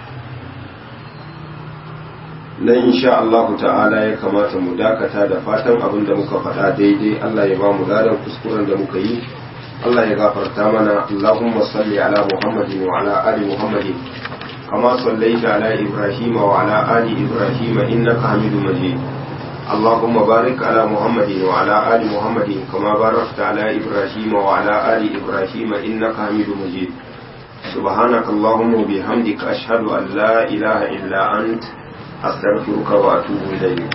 nan insha Allah ta'ala ya kamata mu dakata da fatan abin da muka faɗa daidai Allah ya ba mu ladan kuskuren da muka yi Allah ya gafarta mana Allahumma salli ala Muhammadin wa ala ali Muhammadin kama sallaita ala Ibrahim wa ala ali Ibrahim innaka Hamidum Majid اللهم بارك على محمد وعلى آل محمد كما باركت على إبراهيم وعلى آل إبراهيم إنك حميد مجيد سبحانك اللهم وبحمدك أشهد أن لا إله إلا أنت أستغفرك وأتوب إليك